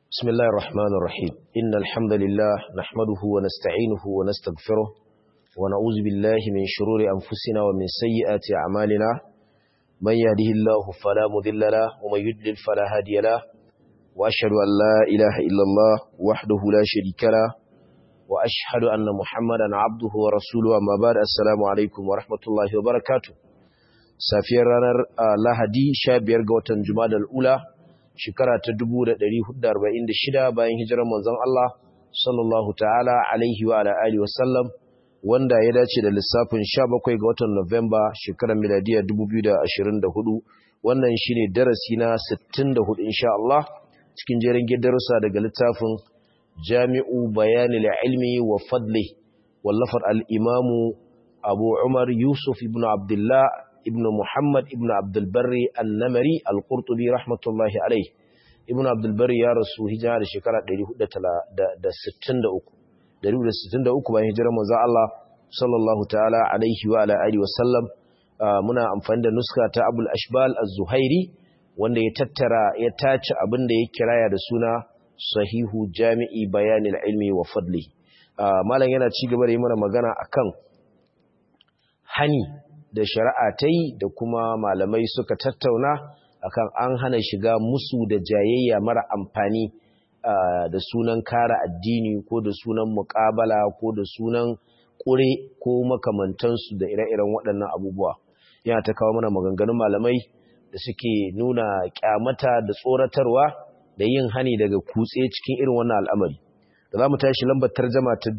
بسم الله الرحمن الرحيم إن الحمد لله نحمده ونستعينه ونستغفره ونعوذ بالله من شرور أنفسنا ومن سيئات أعمالنا من يهده الله فلا مذل له ومن يدلل فلا هادي له وأشهد أن لا إله إلا الله وحده لا شريك له وأشهد أن محمدا عبده ورسوله أما بعد السلام عليكم ورحمة الله وبركاته سافير رانر لهدي شابير قوة جماد الأولى shekara ta 1446 bayan hijirar manzon Allah sallallahu ta'ala alaihi wa ala alihi wasallam wanda ya dace da lissafin 17 ga watan Nuwamba shekarar miladiya 2024 wannan shine darasi na 64 insha Allah cikin jerin darussa daga littafin Jami'u Bayanil Ilmi wa Fadli wallafar al-Imamu Abu Umar Yusuf ibn Abdullah ibn Muhammad ibn Abdulbarri annamari al-Qurtubi rahmatullahi alai ibn Abdulbarri ya rasu hijira da shekara 463 463 bayan hijirar manzo Allah sallallahu ta'ala alaihi wa ala alihi wasallam muna amfani da nuska ta Abul Ashbal Az-Zuhairi wanda ya tattara ya tace abin da ya kiraya da suna Sahihu Jami'i Bayanil Ilmi wa Fadli malam yana ci gaba da yi mana magana akan hani da shari'a ta yi da kuma malamai suka tattauna akan an hana shiga musu da jayayya mara amfani da sunan kara addini ko da sunan muƙabala ko da sunan ƙure ko makamantansu da ire-iren waɗannan abubuwa yana ta kawo mana maganganun malamai da suke nuna ƙyamata da tsoratarwa da yin hani daga kutse cikin irin wannan al'amari da za mu tashi lambar tarjama ta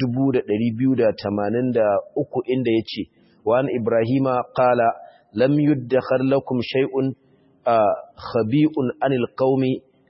2283 inda ya ce وعن إبراهيم قال لم يدخر لكم شيء خبيء عن القوم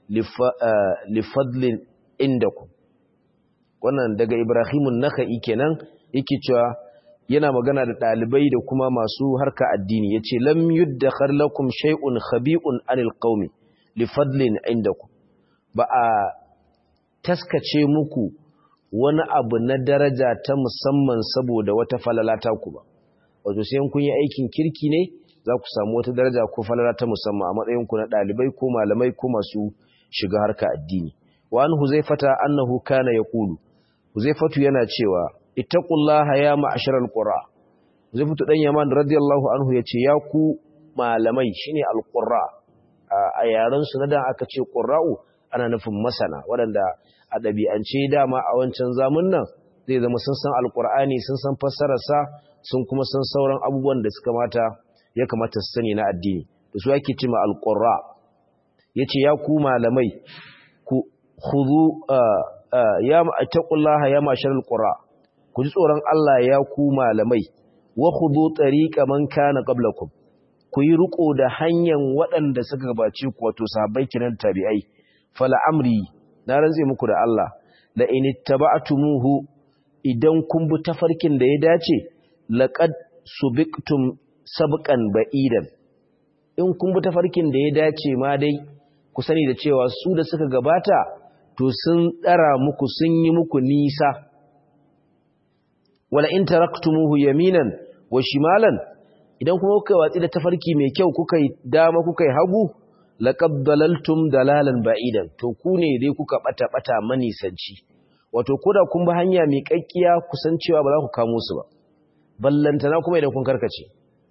لفضل عندكم wannan daga Ibrahimun Naka'i kenan yake cewa yana magana da dalibai da kuma masu harka addini yace lam yuddakhar lakum shay'un khabi'un anil qaumi li fadlin indakum ba a taskace muku wani abu na daraja ta musamman saboda wata falala ta ku ba wato sai kun yi aikin kirki ne za ku samu wata daraja ko falala ta musamman a matsayin ku na dalibai ko malamai ko masu shiga harka addini wa an huzaifata annahu kana yaqulu huzaifatu yana cewa ittaqullaha ya ma'asharal qura huzaifatu dan yaman radiyallahu anhu yace ya ku malamai shine alqurra a yaran su na da aka ce qurra'u ana nufin masana waɗanda a ɗabi'ance dama a wancan zamun nan zai zama sun san alqur'ani sun san fassararsa sun kuma san sauran abubuwan da suka mata ya kamata su sani na addini da su yake cima alqurra yace ya ku malamai ku khudhu ya taqullaha ya mashar alqurra ku ji tsoron Allah ya ku malamai wa khudhu tariqa man kana qablakum ku yi riko da hanyar waɗanda suka gabace ku wato sahabbai kiran tabi'ai fala amri na rantse muku da Allah la in ittaba'tumuhu idan kun bi tafarkin da ya dace laƙad subiktum sabqan ba'idan in kun bi tafarkin da ya dace ma dai ku sani da cewa su da suka gabata to sun tsara muku sun yi muku nisa wala in taraktumuhu yaminan wa shimalan idan kuma kuka watsi da tafarki mai kyau kuka yi dama kuka yi hagu laqad dalaltum dalalan ba'idan to ku ne dai kuka bata bata manisanci wato koda kun bi hanya mai kakkiya kusan cewa ba za ku kamo su ba ballantana kuma idan kun karkace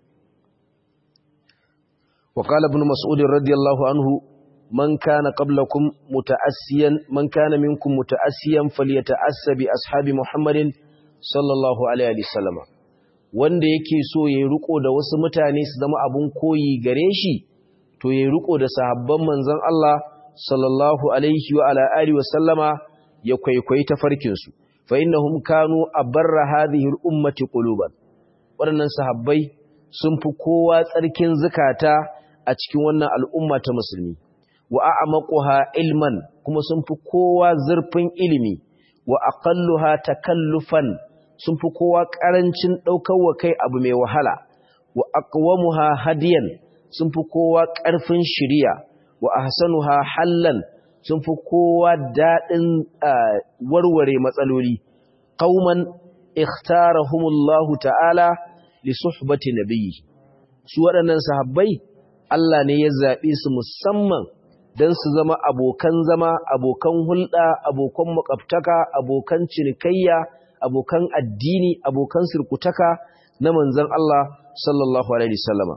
wa qala ibn mas'ud radiyallahu anhu man kana qablakum muta'assiyan man kana minkum muta'assiyan falyata'assa bi ashabi muhammadin sallallahu alaihi wasallam wanda yake so yayi riko da wasu mutane su zama abun koyi gare shi to yayi riko da sahabban manzon Allah sallallahu alaihi wa ala alihi wasallama ya kwaikwayi tafarkin su fa innahum kanu abarra hadhihi al-ummati quluban waɗannan sahabbai sun fi kowa tsarkin zukata a cikin wannan al'umma ta musulmi wa a'maquha ilman kuma sun fi kowa zurfin ilimi wa aqalluha takallufan sun fi kowa karancin daukar wa kai abu mai wahala wa aqwamuha hadiyan sun fi kowa ƙarfin shiriya wa ahsanuha hallan sun fi kowa daɗin warware matsaloli qauman ikhtarahumullahu ta'ala li suhbati nabiyyi su waɗannan sahabbai Allah ne ya zaɓe su musamman don su zama abokan zama abokan hulɗa abokan makwabtaka abokan cinikayya abokan addini abokan sirkutaka na manzon Allah sallallahu alaihi wasallama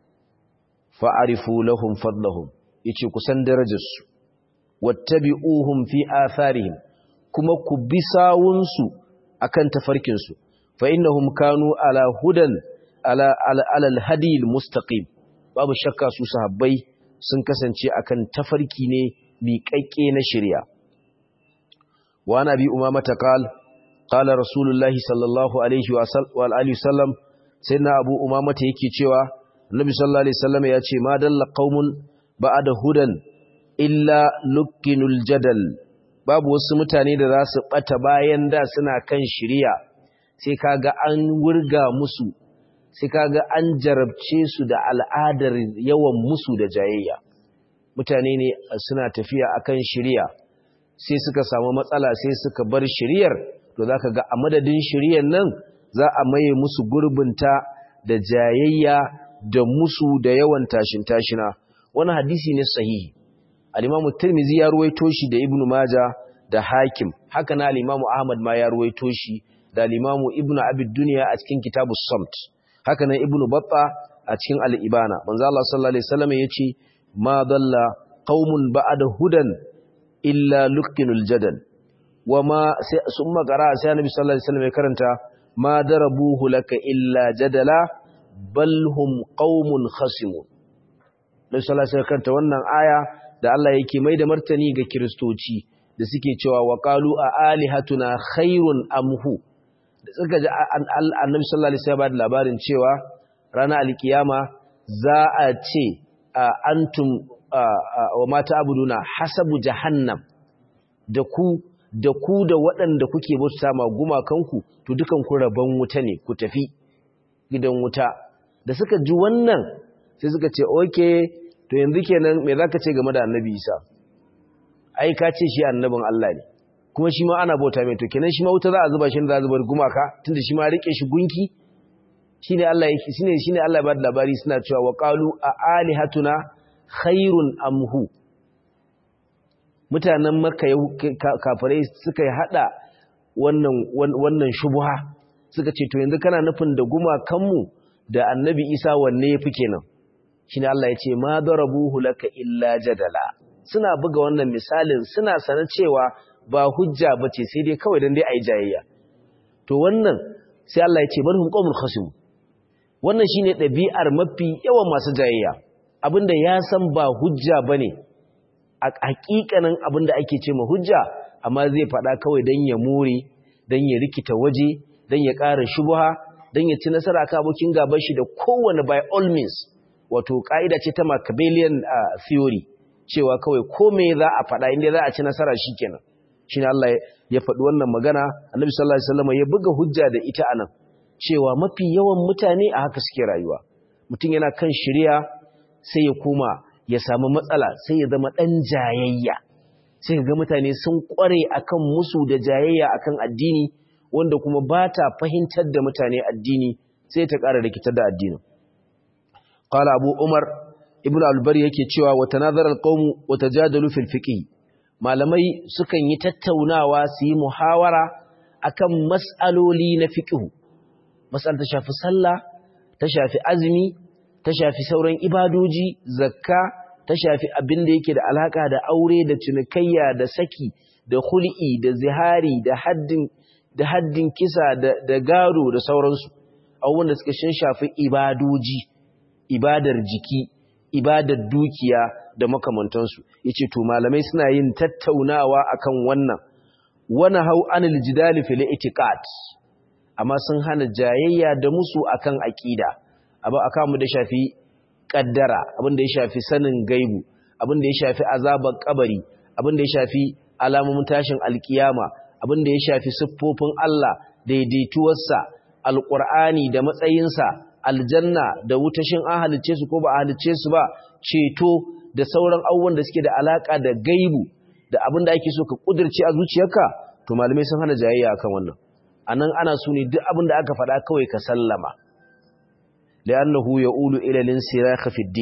fa'arifu lahum fadlahum yace ku san darajarsu wattabi'uhum fi atharihim kuma ku bi sawunsu akan tafarkinsu fa innahum kanu ala hudan ala ala alhadi almustaqim babu shakka su sahabbai sun kasance akan tafarki ne miƙaƙƙe na shari'a wa nabi umama ta qal qala rasulullahi sallallahu alaihi wa alihi wasallam sayyidina abu umama ta yake cewa annabi sallallahu alaihi wasallam ya ce ma dalla qaumun ba'da hudan illa lukkinul jadal babu wasu mutane da za su bata bayan da suna kan shari'a sai kaga an wurga musu sai kaga an jarabce su da al'adar yawan musu da jayayya mutane ne suna tafiya akan shari'a sai suka samu matsala sai suka bar shari'ar to zaka ga a madadin shari'ar nan za a maye musu gurbinta da jayayya da musu da yawan tashin tashina wani hadisi ne sahihi al-Imam Tirmidhi ya ruwaito shi da Ibn Majah da Hakim haka na al-Imam Ahmad ma ya ruwaito shi da al-Imam Ibn Abi Dunya a cikin Kitabus Samt haka nan Ibn Battah a cikin al-Ibana manzo Allah sallallahu alaihi wasallam yace ma dalla qaumun ba'da hudan illa luqinul jadal wama sai summa qara sai Annabi sallallahu alaihi wasallam ya karanta ma darabuhu laka illa jadala bal hum qaumun khasimun Nabi sallallahu alaihi wasallam karanta wannan aya da Allah yake mai da martani ga kiristoci da suke cewa wa qalu a alihatuna khairun amhu da suka ji annabi sallallahu alaihi wasallam da labarin cewa ranar alkiyama za a ce antum wa mata abuduna hasabu jahannam da ku da ku da waɗanda kuke bauta ma gumakanku to dukan ku rabon wuta ne ku tafi gidan wuta da suka ji wannan sai suka ce okay to yanzu kenan me zaka ce game da annabi Isa ai ka ce shi annabin Allah ne kuma shi ma ana bauta mai to kenan shi ma wuta za a zuba shi da za a zuba gumaka tunda shi ma rike shi gunki shine Allah yake shine shine Allah ya bada labari suna cewa wa qalu a alihatuna khairun amhu mutanen makka kafirai suka yi hada wannan wannan shubha suka ce to yanzu kana nufin da gumakanmu da annabi Isa wanne yafi kenan shine Allah ya ce ma darabuhu laka illa jadala suna buga wannan misalin suna sanar cewa ba hujja bace sai dai kawai dan dai ayi jayayya to wannan sai Allah ya ce barhum qaumul khasim wannan shine dabi'ar mafi yawan masu jayayya abinda ya san ba hujja bane a hakikanin abinda ake ce ma hujja amma zai faɗa kawai dan ya more dan ya rikita waje dan ya ƙara shubha dan ya ci nasara kan abokin gaban shi da kowane by all means wato ka'ida ce ta Machiavellian uh, theory cewa kawai ko me za a faɗa inda za a ci nasara shikenan shine Allah ya faɗi wannan magana Annabi sallallahu alaihi wasallam ya buga hujja da ita anan cewa mafi yawan mutane a haka suke rayuwa mutum yana kan shirya sai ya koma ya samu matsala sai ya zama dan jayayya sai ga mutane sun kware akan musu da jayayya akan addini wanda kuma ba ta fahimtar da mutane addini sai ta ƙara rikitar da addinin قال أبو عمر ابن البري yake cewa wa tanazara alqawm wa tajadalu fil fiqh malamai sukan yi tattaunawa su yi muhawara akan mas'aloli na fiqh mas'al ta shafi sallah ta shafi azumi ta shafi sauran ibadoji zakka ta shafi abin da yake da alaka da aure da cinikayya da saki da khul'i da zihari da haddin da haddin kisa da da gado da sauransu abubuwan da suka shafi ibadoji ibadar jiki ibadar dukiya da makamantansu yace to malamai suna yin tattaunawa akan wannan wana hau anil jidali fil itiqad amma sun hana jayayya da musu akan aqida abu aka mu da shafi kaddara abin da ya shafi sanin gaibu abin da ya shafi azabar kabari abin da ya shafi alamomin tashin alkiyama abin da ya shafi siffofin Allah daidaituwarsa alqur'ani da matsayinsa aljanna da wutashin an halicce su ko ba a halicce su ba ceto da sauran abubuwan da suke da alaka da gaibu da abin da ake so ka kudirce a zuciyarka to malamai sun hana jayayya akan wannan anan ana so ne duk abin da aka faɗa kawai ka sallama li'annahu ya'ulu ila al-insirakh fi ad-din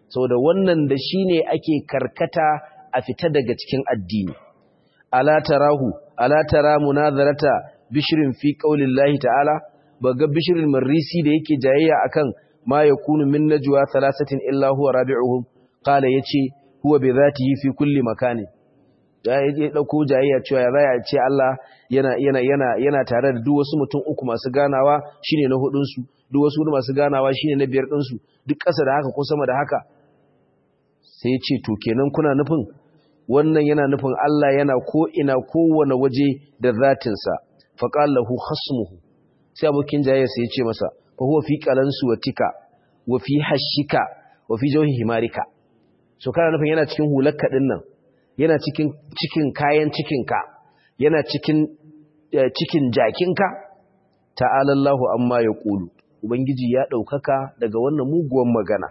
saboda wannan da shine ake karkata a fita daga cikin addini ala tarahu ala tara munazarata bishrin fi qaulillahi ta'ala baga bishrin marisi da yake jayayya akan ma yakunu min najwa thalathatin illa huwa rabi'uhum qala yace huwa bi dhatihi fi kulli makani ya dauko jayayya cewa ya zaya ce Allah yana yana yana yana tare da duk wasu mutum uku masu ganawa shine na hudun su duk wasu masu ganawa shine na biyar din su duk ƙasa da haka ko sama da haka sai ya ce to kenan kuna nufin wannan yana nufin Allah yana ko ina kowane waje da zatinsa faqala lahu khasmuhu sai abokin jayayya sai ya ce masa fa huwa fi qalansu wa tika wa fi hashika wa fi jawhi himarika so kana nufin yana cikin hulakka din nan yana cikin cikin kayan cikinka yana cikin cikin jakinka ta'ala Allahu amma yaqulu ubangiji ya daukaka daga wannan muguwan magana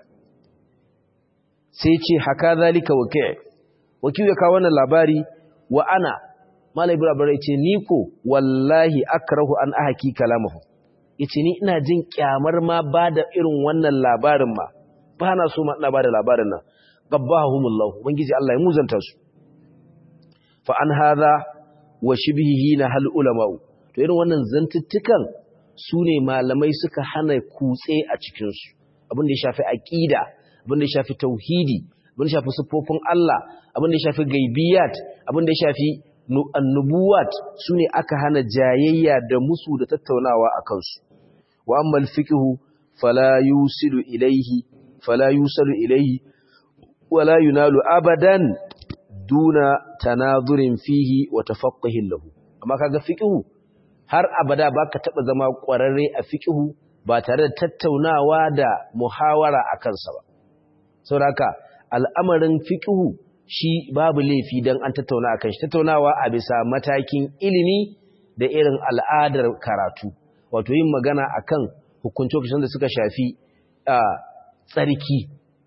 sai ce haka zalika waki' waki ya kawo wannan labari wa ana malai ibrahim ce ni ko wallahi akrahu an ahaki kalamahu yace ni ina jin kyamar ma bada irin wannan labarin ma ba na so ma ina bada labarin nan qabbahumullah ubangiji Allah ya muzanta su fa an hadha wa shibhihi na hal ulama to irin wannan zantuttukan sune malamai suka hana kutse a cikin su abin da ya shafi aqida abin da ya shafi tauhidi abin da ya shafi sifofin Allah abin da ya shafi gaibiyat abin da ya shafi annubuwat sune aka hana jayayya da musu da tattaunawa a kansu wa amma al-fiqhu fala yusilu ilayhi fala yusalu ilayhi wala yunalu abadan duna tanazurin fihi wa tafaqquhin lahu amma kaga fiqhu har abada baka taba zama kwararre a fiqhu ba tare da tattaunawa da muhawara akan sa ba saboda al'amarin fiqhu shi babu laifi dan an tattauna akan shi tattaunawa a bisa matakin ilimi da irin al'adar karatu wato yin magana akan hukunce-hukuncen da suka shafi tsarki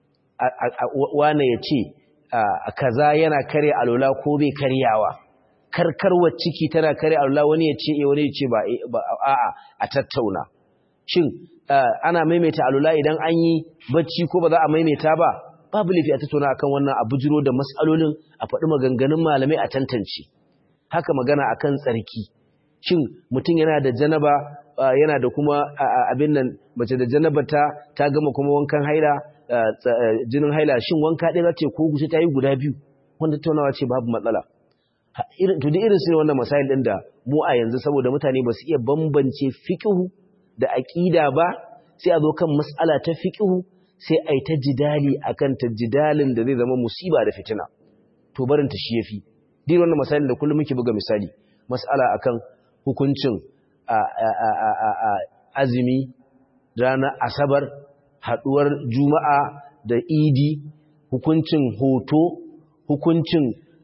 wane ya ce kaza yana kare alola ko bai karyawa karkarwar ciki tana kare alola wani ya ce wani ya ce ba a'a a tattauna shin ana maimaita alola idan an yi bacci ko ba za a maimaita ba babu laifi a tattauna akan wannan a bujiro da matsalolin a faɗi maganganun malamai a tantance haka magana akan tsarki shin mutum yana da janaba yana da kuma abin nan mace da janaba ta ta gama kuma wankan haila jinin haila shin wanka ɗaya ce ko gushi ta yi guda biyu wanda tattaunawa ce babu matsala to da irin su ne wannan masail ɗin da mu a yanzu saboda mutane ba su iya bambance fiƙihu da aƙida ba sai a zo kan mas'ala ta fiƙihu sai a yi ta jidali a kan ta jidalin da zai zama musiba da fitina to barin ta shi ya fi din wannan misalin da kullum muke buga misali mas'ala akan hukuncin azumi ranar asabar haduwar juma'a da idi hukuncin hoto hukuncin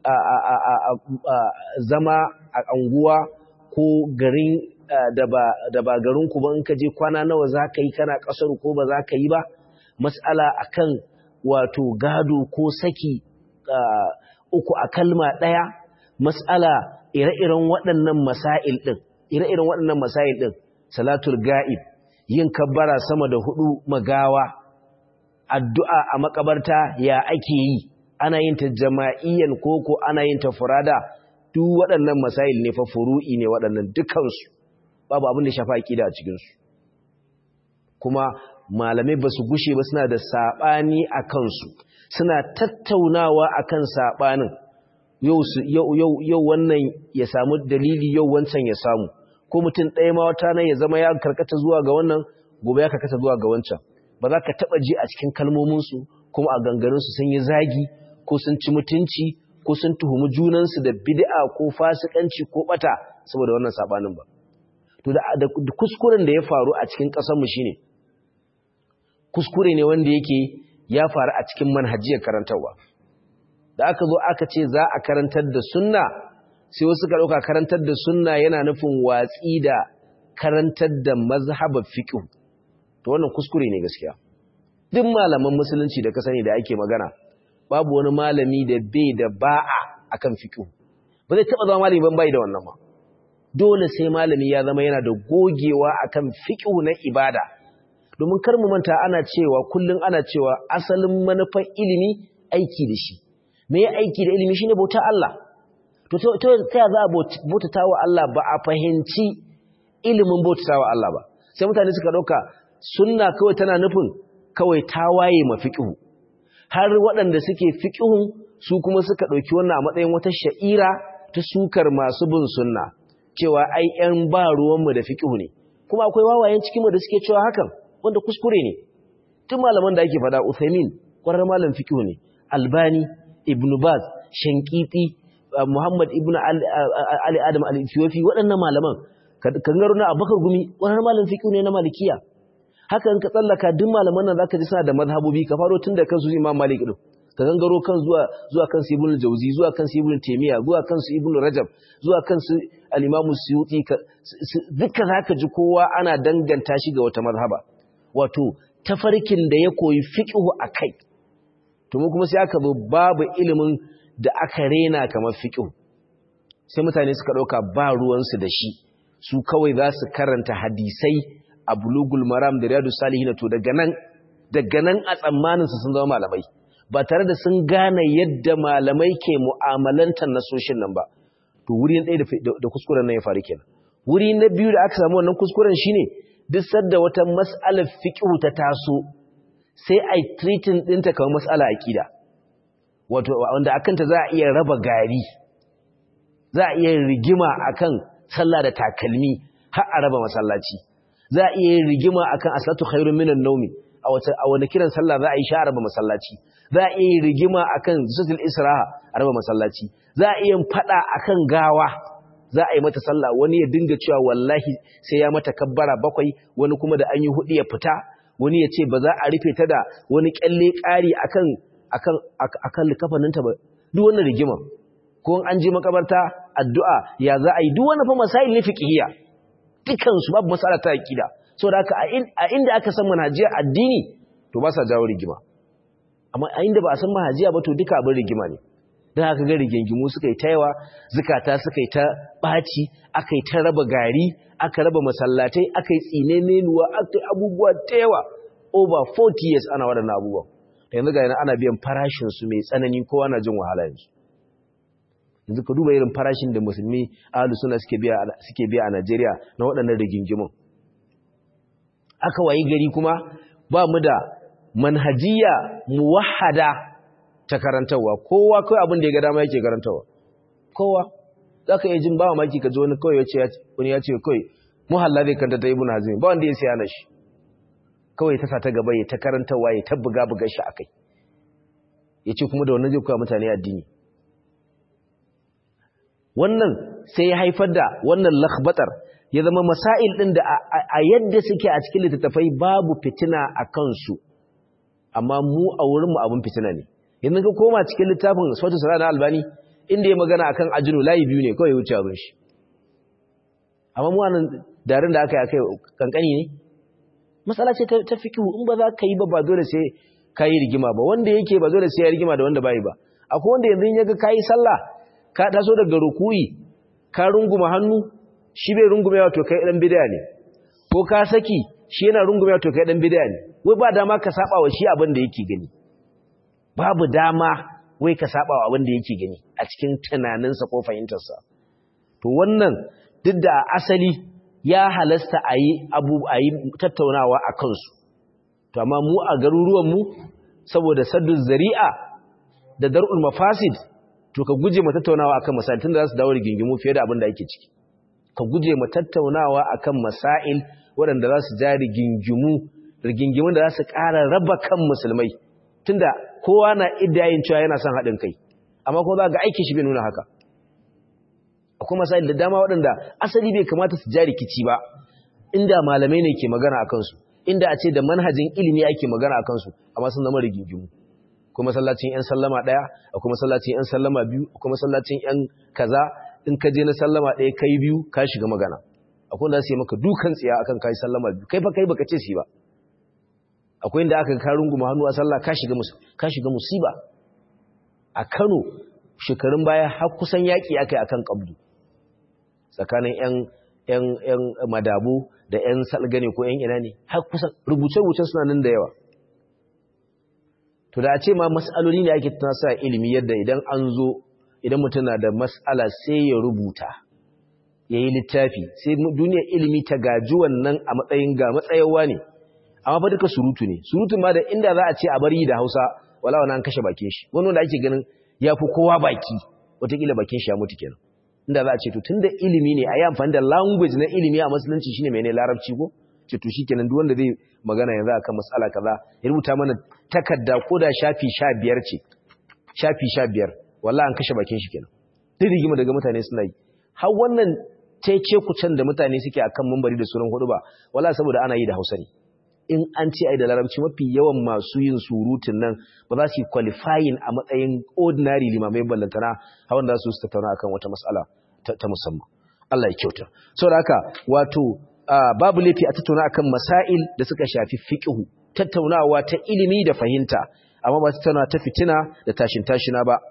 zama a anguwa ko garin da ba garin ku ba in ka je kwana nawa za ka yi kana kasar ko ba za ka yi ba mas'ala akan wato gado ko saki uku a kalma ɗaya mas'ala ire-iren waɗannan masail ɗin ire-iren waɗannan masail ɗin salatul ga'ib yin kabbara sama da hudu magawa addu'a a makabarta ya ake yi ana yin ta jama'iyyan koko ana yin ta furada duk waɗannan masail ne fa furu'i ne waɗannan dukansu babu abin da shafa aƙida a cikinsu kuma malamai ba su gushe ba suna da saɓani a kansu suna tattaunawa a kan saɓanin yau wannan ya samu dalili yau wancan ya samu ko mutum ɗaya ma wata nan ya zama ya karkata zuwa ga wannan gobe ya karkata zuwa ga wancan ba za ka taɓa ji a cikin kalmominsu kuma a ganganinsu sun yi zagi ko sun ci mutunci ko sun tuhumi junansu da bid'a ko fasikanci ko ɓata saboda wannan saɓanin ba to da kuskuren da ya faru a cikin ƙasarmu shine kuskure ne wanda yake ya faru a cikin manhajiyar karantarwa da aka zo aka ce za a karantar da sunna sai wasu ka ɗauka karantar da sunna yana nufin watsi da karantar da mazhabar fiqh to wannan kuskure ne gaskiya duk malaman musulunci da ka sani da ake magana babu wani malami da bai da ba'a akan fiqh ba zai taba zama malami ban bai da wannan ma dole sai malami ya zama yana da gogewa akan fiqh na ibada domin kar mu manta ana cewa kullun ana cewa asalin manufar ilimi aiki da shi me ya aiki da ilimi shine bauta Allah to to ta za a bautata wa Allah ba a fahimci ilimin bautata wa Allah ba sai mutane suka dauka sunna kawai tana nufin kawai tawaye ma fiqhu har waɗanda suke fiqhun su kuma suka dauki wannan a matsayin wata sha'ira ta sukar masu bin sunna cewa ai ƴan ba ruwanmu da fiqhu ne kuma akwai wawayen cikin mu da suke cewa hakan wanda kuskure ne tun malaman da ake fada Uthaymin kwarar malam fiqhu ne Albani Ibn Baz Shankiti Muhammad Ibn Ali Adam Al-Ethiopi waɗannan malaman kangaro na Abubakar Gumi kwarar malam fiqhu ne na Malikiya haka in ka tsallaka duk malaman nan zaka ji suna da mazhabobi ka faro tun da kansu Imam Malik din ka gangaro kan zuwa zuwa kan Ibn Jauzi zuwa kan Ibn Taymiyyah zuwa kan Ibn Rajab zuwa kan al-Imam Suyuti duka zaka ji kowa ana danganta shi ga wata mazhaba wato tafarkin da ya koyi fiqhu akai to mu kuma sai aka zo babu ilimin da aka rena kamar fiqhu sai mutane suka dauka ba ruwan su da shi su kawai za su karanta hadisai a bulugul maram da riyadus salihin to daga nan daga nan a tsammanin su sun zama malamai ba tare da sun gane yadda malamai ke mu'amalantar nasoshin nan ba to wuri ɗaya da kuskuren nan ya faru kenan wuri na biyu da aka samu wannan kuskuren shine duk sadda wata mas'alar fiqhu ta taso sai ai treating ɗinta kamar mas'ala aqida wato wanda akan ta za a iya raba gari za a iya rigima akan sallah da takalmi har a raba masallaci za a iya rigima akan aslatu khairun minan nawmi a wata a wani kiran sallah za a yi sha raba masallaci za a iya rigima akan zutul israha a raba masallaci za a iya fada akan gawa za a yi mata sallah wani ya dinga cewa wallahi sai ya mata kabbara bakwai wani kuma da an yi hudu ya fita wani ya ce ba za a rufe ta da wani kyalle ƙari akan akan akan likafaninta ba duk wannan rigima ko an je makabarta addu'a ya za a yi duk wannan fa masail ne fiqhiyya dukan su babu masala ta aqida saboda haka a inda aka san manhajiyar addini to ba sa jawo rigima amma a inda ba a san manhajiya ba to duka abin rigima ne don haka ga rigingimu suka yi ta yawa zukata suka yi ta ɓaci aka yi ta raba gari aka raba masallatai aka yi tsine menuwa aka yi abubuwa ta yawa over 40 years ana waɗannan abubuwan da yanzu ga yana ana biyan farashinsu mai tsanani kowa na jin wahala yanzu yanzu ka duba irin farashin da musulmi ahalu suna suke biya a najeriya na waɗannan rigingimun aka wayi gari kuma ba mu da manhajiya muwahada ta karantarwa kowa kawai abin da ya ga dama yake karantarwa kowa za ka iya jin ba maki ka ji wani kawai ya ce wani ya ce kawai muhalla zai kanta ta ibn hazmi ba wanda ya siya na shi kawai ta sa ta gaba ya ta karantarwa ya ta buga buga shi akai ya ce kuma da wannan zai koya mutane addini wannan sai ya haifar da wannan lakhbatar ya zama masail din da a yadda suke a cikin littattafai babu fitina a kansu amma mu a wurinmu abin fitina ne yanzu ka koma cikin littafin sautin sara na albani inda ya magana akan ajinu layi biyu ne kawai ya wuce abin shi amma mu anan darin da aka yi aka kankani ne matsala ce ta fikihu in ba za ka yi ba ba dole sai ka yi rigima ba wanda yake ba dole sai ya rigima da wanda bai ba akwai wanda yanzu ya ga ka yi sallah ka taso daga rukuyi ka runguma hannu shi bai rungume wato kai dan bid'a ne ko ka saki shi yana rungume wato kai dan bid'a ne wai ba dama ka saba wa shi abin da yake gani babu dama wai ka saba wa abin da yake gani a cikin tunaninsa ko fahimtarsa to wannan duk da asali ya halasta a yi abu a yi tattaunawa a kansu to amma mu a garuruwanmu saboda saddun zari'a da dar'ul mafasid to ka guje ma tattaunawa akan masail tunda za su dawo rigingimu fiye da abin da ake ciki ka guje ma tattaunawa akan masail waɗanda za su ja rigingimu rigingimun da za su ƙara raba kan musulmai tunda kowa na iddayin cewa yana son haɗin kai amma kuma za ga aikin shi bai nuna haka akwai masail da dama waɗanda asali bai kamata su ja rikici ba inda malamai ne ke magana a kansu inda a ce da manhajin ilimi ake magana a kansu amma sun zama rigingimu akwai masallacin yan sallama ɗaya akwai masallacin yan sallama biyu akwai masallacin yan kaza in ka je na sallama ɗaya kai biyu ka shiga magana akwai wanda su yi maka dukan tsiya akan kai sallama biyu kai fa kai baka ce shi ba akwai inda aka karun guma hannu a sallah ka shiga ka shiga musiba a Kano shekarun baya har kusan yaki akai akan kabdu tsakanin yan 'yan madabo da 'yan salgane ko 'yan ina ne har kusan rubuce-rubuce suna nan da yawa to da a ce ma mas'aloli ne ake tunasa ilimi yadda idan an zo idan mutum na da mas'ala sai ya rubuta ya yi littafi sai duniyar ilimi ta gaji wannan a matsayin ga matsayawa ne amma fa duka surutu ne surutu ma da inda za a ce a bari da hausa wala wani an kashe bakin shi wani wanda ake ganin ya fi kowa baki wataƙila bakin shi ya mutu kenan inda za a ce to tun da ilimi ne a yi amfani da language na ilimi a musulunci shine mai ne larabci ko ce to shikenan duk wanda zai magana yanzu akan matsala kaza ya rubuta mana takarda ko da shafi sha biyar ce shafi sha biyar wallahi an kashe bakin shi kenan duk rigima daga mutane suna yi har wannan cece kucen da mutane suke akan mambari da sunan hudu ba wala saboda ana yi da hausa ne in an ce ai da larabci mafi yawan masu yin surutun nan ba za su yi qualifying a matsayin ordinary limamai ballantana hawan da su su tattauna akan wata mas'ala ta musamman Allah ya kyauta saboda haka wato babu laifi a tattauna akan masail da suka shafi fiqhu tattaunawa ta ilimi da fahimta amma ba tattauna ta fitina da tashin tashina ba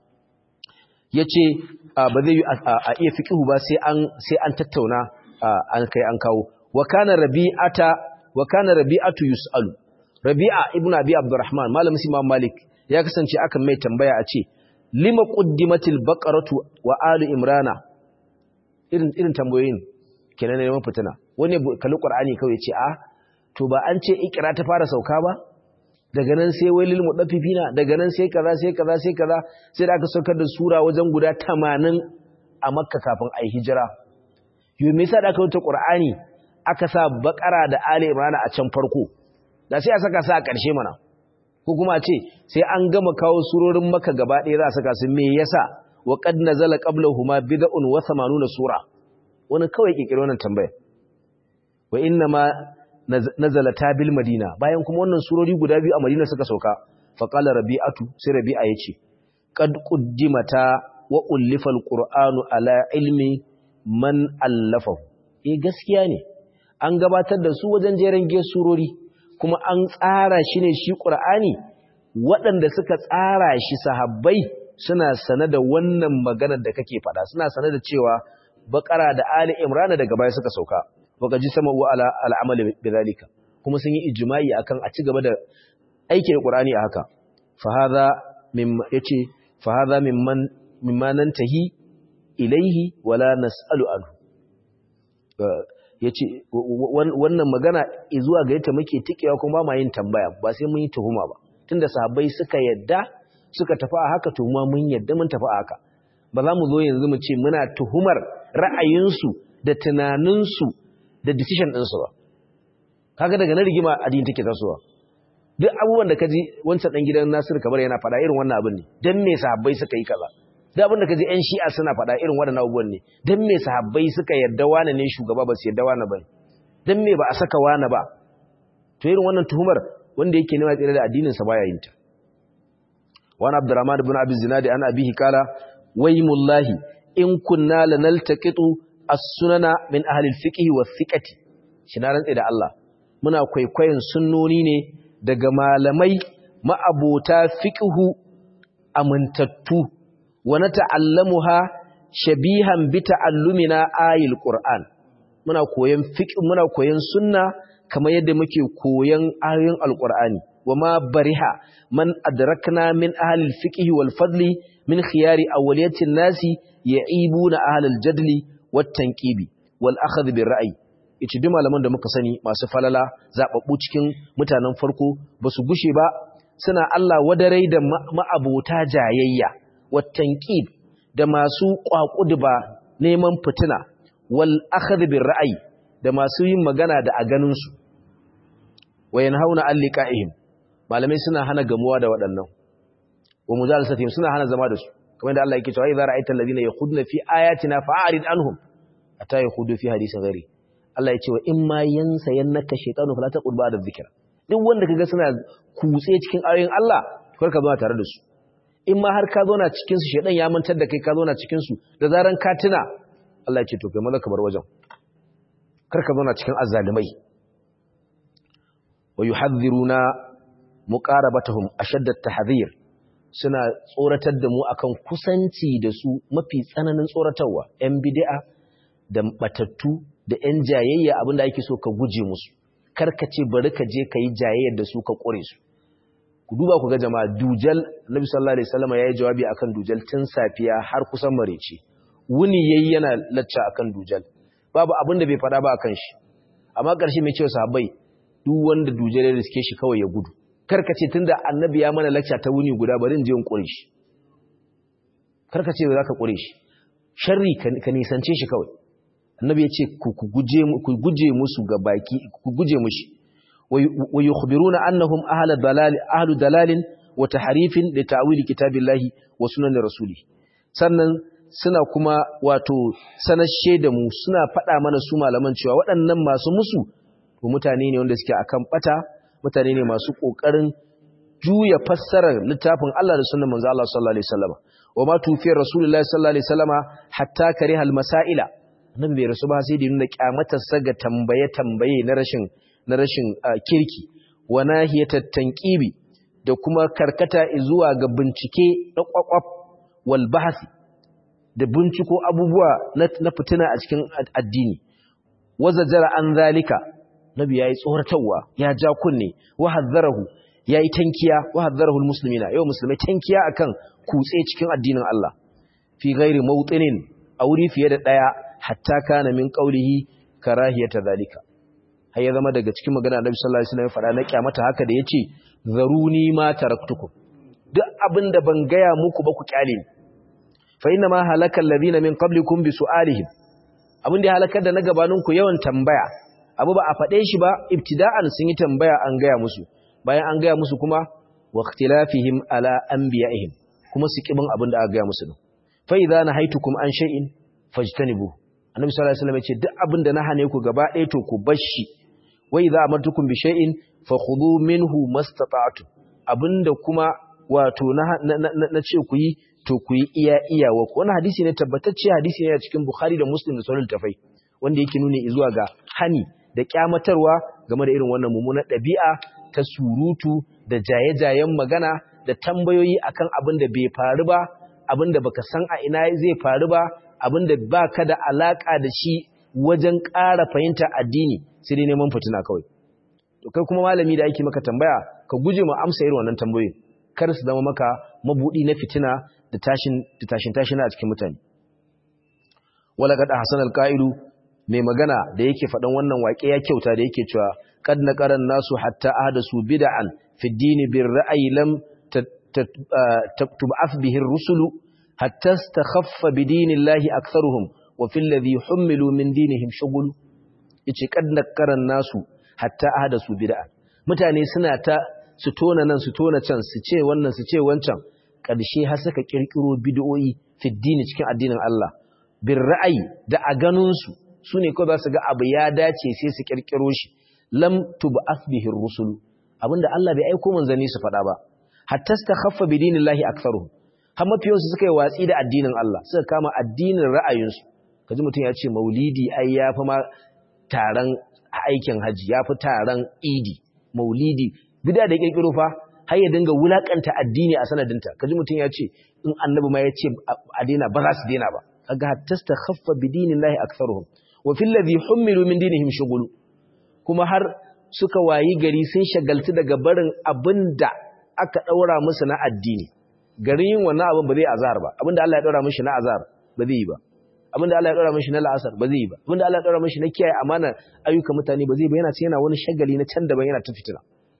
yace ba zai a iya fiqhu ba sai an sai an tattauna an kai an kawo wa kana rabi'ata wa kana rabi'atu yus'alu rabi'a ibn abi abdurrahman malamin imam malik ya kasance akan mai tambaya a ce lima quddimatil baqaratu wa ali imrana irin irin tambayoyin kenan ne fitina wani kalli qur'ani kawai ce a to ba an ce ikra ta fara sauka ba daga nan sai wailil mudaffifina daga nan sai kaza sai kaza sai kaza sai da aka saukar da sura wajen guda 80 a makka kafin ai hijira yo me yasa da aka wuce qur'ani aka sa bakara da ali imran a can farko da sai a saka su a ƙarshe mana ko kuma a ce sai an gama kawo surorin makka gaba ɗaya za a saka su me yasa wa qad nazala qablahuma bid'un wa 80 sura wani kawai kikiri wannan tambaya wa inna ma nazala ta bil madina bayan kuma wannan surori guda biyu a madina suka sauka fa qala rabi'atu sai rabi'a yace qad quddimata wa ullifa alqur'anu ala ilmi man allafahu eh gaskiya ne an gabatar da su wajen jeren ge surori kuma an tsara shi ne shi qur'ani waɗanda suka tsara shi sahabbai suna sane da wannan maganar da kake faɗa suna sane da cewa bakara da ali imran daga baya suka sauka baka ji sama wa ala al'amali bidalika kuma sun yi ijma'i akan a ci gaba da aiki da qur'ani a haka fa hadha mimma yace fa hadha mimman mimma nantahi ilaihi wala nas'alu anhu yace wannan magana zuwa ga yata muke tikewa kuma ba ma yin tambaya ba sai mun yi tuhuma ba tunda sahabbai suka yadda suka tafi a haka tuhuma mun yadda mun tafi a haka ba za mu zo yanzu mu ce muna tuhumar ra'ayinsu da tunaninsu da decision ɗinsu ba kaga daga na rigima addini take tasowa duk abubuwan da ka ji wancan ɗan gidan Nasiru Kabar yana faɗa irin wannan abin ne dan me sahabbai suka yi kaza duk abin da ka ji ƴan Shi'a suna faɗa irin waɗannan abubuwan ne dan me sahabbai suka yarda wani ne shugaba ba su yarda wani ba dan me ba a saka wani ba to irin wannan tuhumar wanda yake nema tsira da addinin sa baya yin ta wani Abdurrahman ibn Abi Zinadi an abihi kala waymullahi in kunna lanaltaqitu as-sunana min ahli al-fiqh wa thiqati shi na rantsa da Allah muna kwaikwayon sunnoni ne daga malamai ma'abota fiqhu amintattu wa nata'allamuha shabihan bi ta'allumina ayil qur'an muna koyon fiqh muna koyon sunna kamar yadda muke koyon ayoyin alqur'ani wama bariha man adrakna min ahli al-fiqh wal fadli min khiyari awliyati an-nasi ya'ibuna ahli al-jadli wat-tanqibi wal akhadh bir ra'yi yace duk malaman da muka sani masu falala zababbu cikin mutanen farko basu gushe ba suna Allah wadarai da ma'abota jayayya wat-tanqib da masu kwakuduba neman fitina wal akhadh bir ra'yi da masu yin magana da a ganin su wayan hauna alliqa'ihim malamai suna hana gamuwa da waɗannan wa mujalasatihim suna hana zama da su kamar da Allah yake cewa idza ra'aita alladhina yakhuduna fi ayatina fa'rid anhum ata yakhudu fi hadisin ghairi Allah ya ce wa in ma yansa yannaka shaytanu fala taqul ba'da dhikra duk wanda kaga suna kutse cikin ayoyin Allah kar ka zo tare da su in ma har ka zo na cikin su shaydan ya mantar da kai ka zo na cikin su da zaran ka tuna Allah ya ce to kai maza ka bar wajen kar ka zo na cikin azzalimai wa yuhadhiruna muqarabatahum ashadda at-tahdhir suna tsoratar da mu akan kusanci da su mafi tsananin tsoratarwa ‘yan bidi'a da batattu da ‘yan jayayya abinda ake so ka guje musu karkace bari ka je ka yi jayayyar da su ka ƙure su ku duba ku ga jama'a dujal nabi sallallahu alaihi wasallam yayi jawabi akan dujal tun safiya har kusan marece wuni yayi yana lacca akan dujal babu abin da bai faɗa ba akan shi amma ƙarshe mai cewa sahabbai duk wanda dujal ya riske shi kawai ya gudu karkace tunda annabi ya mana lacca ta wuni guda bari in je in ƙure shi karkace za ka ƙure shi sharri ka nisance shi kawai annabi ya ce ku guje musu ga baki ku guje mushi wa yukhbiruna annahum ahlu dalal ahlu dalalin wa tahrifin li ta'wil kitabillahi wa sunan rasuli sannan suna kuma wato sanashe da mu suna faɗa mana su malaman cewa waɗannan masu musu to mutane ne wanda suke akan bata mutane ne masu kokarin juya fassarar littafin Allah da sunnan manzo Allah sallallahu alaihi wasallam wa ma tufi rasulullahi sallallahu alaihi wasallam hatta kariha al-masaila nan bai rasu ba sai da nuna kyamatarsa ga tambaye-tambaye na rashin na rashin kirki wa nahiyatat tanqibi da kuma karkata zuwa ga bincike na kwakwaf wal bahsi da binciko abubuwa na fitina a cikin addini wazajara an zalika nabi yayi tsoratarwa ya ja kunne wa hadzarahu yayi tankiya wa hadzarahu almuslimina yau musulmai tankiya akan kutse cikin addinin Allah fi ghairi mawtinin a wuri fiye da daya hatta kana min qaulihi karahiyata zalika har ya zama daga cikin magana Annabi sallallahu alaihi wasallam ya faɗa na kyamata haka da yace zaruni ma taraktukum duk abinda ban gaya muku ba ku kyale ni fa inna ma halaka alladhina min qablikum bi su'alihim abin da ya halakar da na gabanin ku yawan tambaya abu ba a faɗe shi ba ibtida'an sun yi tambaya an gaya musu bayan an gaya musu kuma wa ikhtilafihim ala anbiya'ihim kuma su kibin abin da aka gaya musu fa idza nahaytukum an shay'in fajtanibuhu annabi sallallahu alaihi wasallam ya ce duk abin da na hane ku gaba ɗaya to ku bar shi wa idza amartukum bi shay'in fakhudhu minhu mastata'tu abinda kuma wato na na ce ku yi to ku yi iya iyawa ku wannan hadisi ne tabbatacce hadisi ne a cikin Bukhari da Muslim da sauran tafai wanda yake nuni zuwa ga hani da kyamatarwa game da irin wannan mummunar ɗabi'a ta surutu da jaye-jayen magana da tambayoyi akan abin da bai faru ba abin da baka san a ina zai faru ba abinda ba ka da alaƙa da shi wajen ƙara fahimta addini sai dai neman fitina kawai to kai kuma malami da ake maka tambaya ka guje ma amsa irin wannan tambayoyin kar su zama maka mabudi na fitina da tashin da tashin tashin a cikin mutane wala qad hasan alqa'ilu mai magana da yake faɗan wannan waƙe ya kyauta da yake cewa qad naqaran nasu hatta ahdasu bid'an fi ad-din bir ra'yi lam tub'ath bihi ar-rusulu hatta istakhaffa bidinillahi aktharuhum wa fil ladhi hummilu min dinihim shughul yace kad nakaran nasu hatta ahdasu bid'a mutane suna ta su tona nan su tona can su ce wannan su ce wancan karshe har suka kirkiro bid'o'i fi dini cikin addinin Allah bir ra'ayi da a ganin su sune ko za su ga abu ya dace sai su kirkiro shi lam tub'ath bihi ar-rusul abinda Allah bai aiko manzanni su faɗa ba hatta istakhaffa bidinillahi aktharuhum har mafiyansu suka yi watsi da addinin Allah suka kama addinin ra'ayinsu kaji mutum ya ce maulidi ai ya fi ma taron aikin hajji ya fi taron idi maulidi bida da kirkiro fa har ya dinga wulakanta addini a sanadinta kaji mutum ya ce in annabi ma ya ce a daina ba za su daina ba kaga hatta khaffa bi dinillahi aktharuhum wa fil ladhi hummilu min dinihim shughul kuma har suka wayi gari sun shagaltu daga barin abinda aka daura musu na addini garin yin wannan abin ba zai azhar ba abinda Allah ya daura mishi na azhar ba zai yi ba abinda Allah ya daura mishi na la'asar ba zai yi ba abinda Allah ya daura mishi na kiyaye amana ayyukan mutane ba zai ba yana ce yana wani shagali na can daban yana ta fitina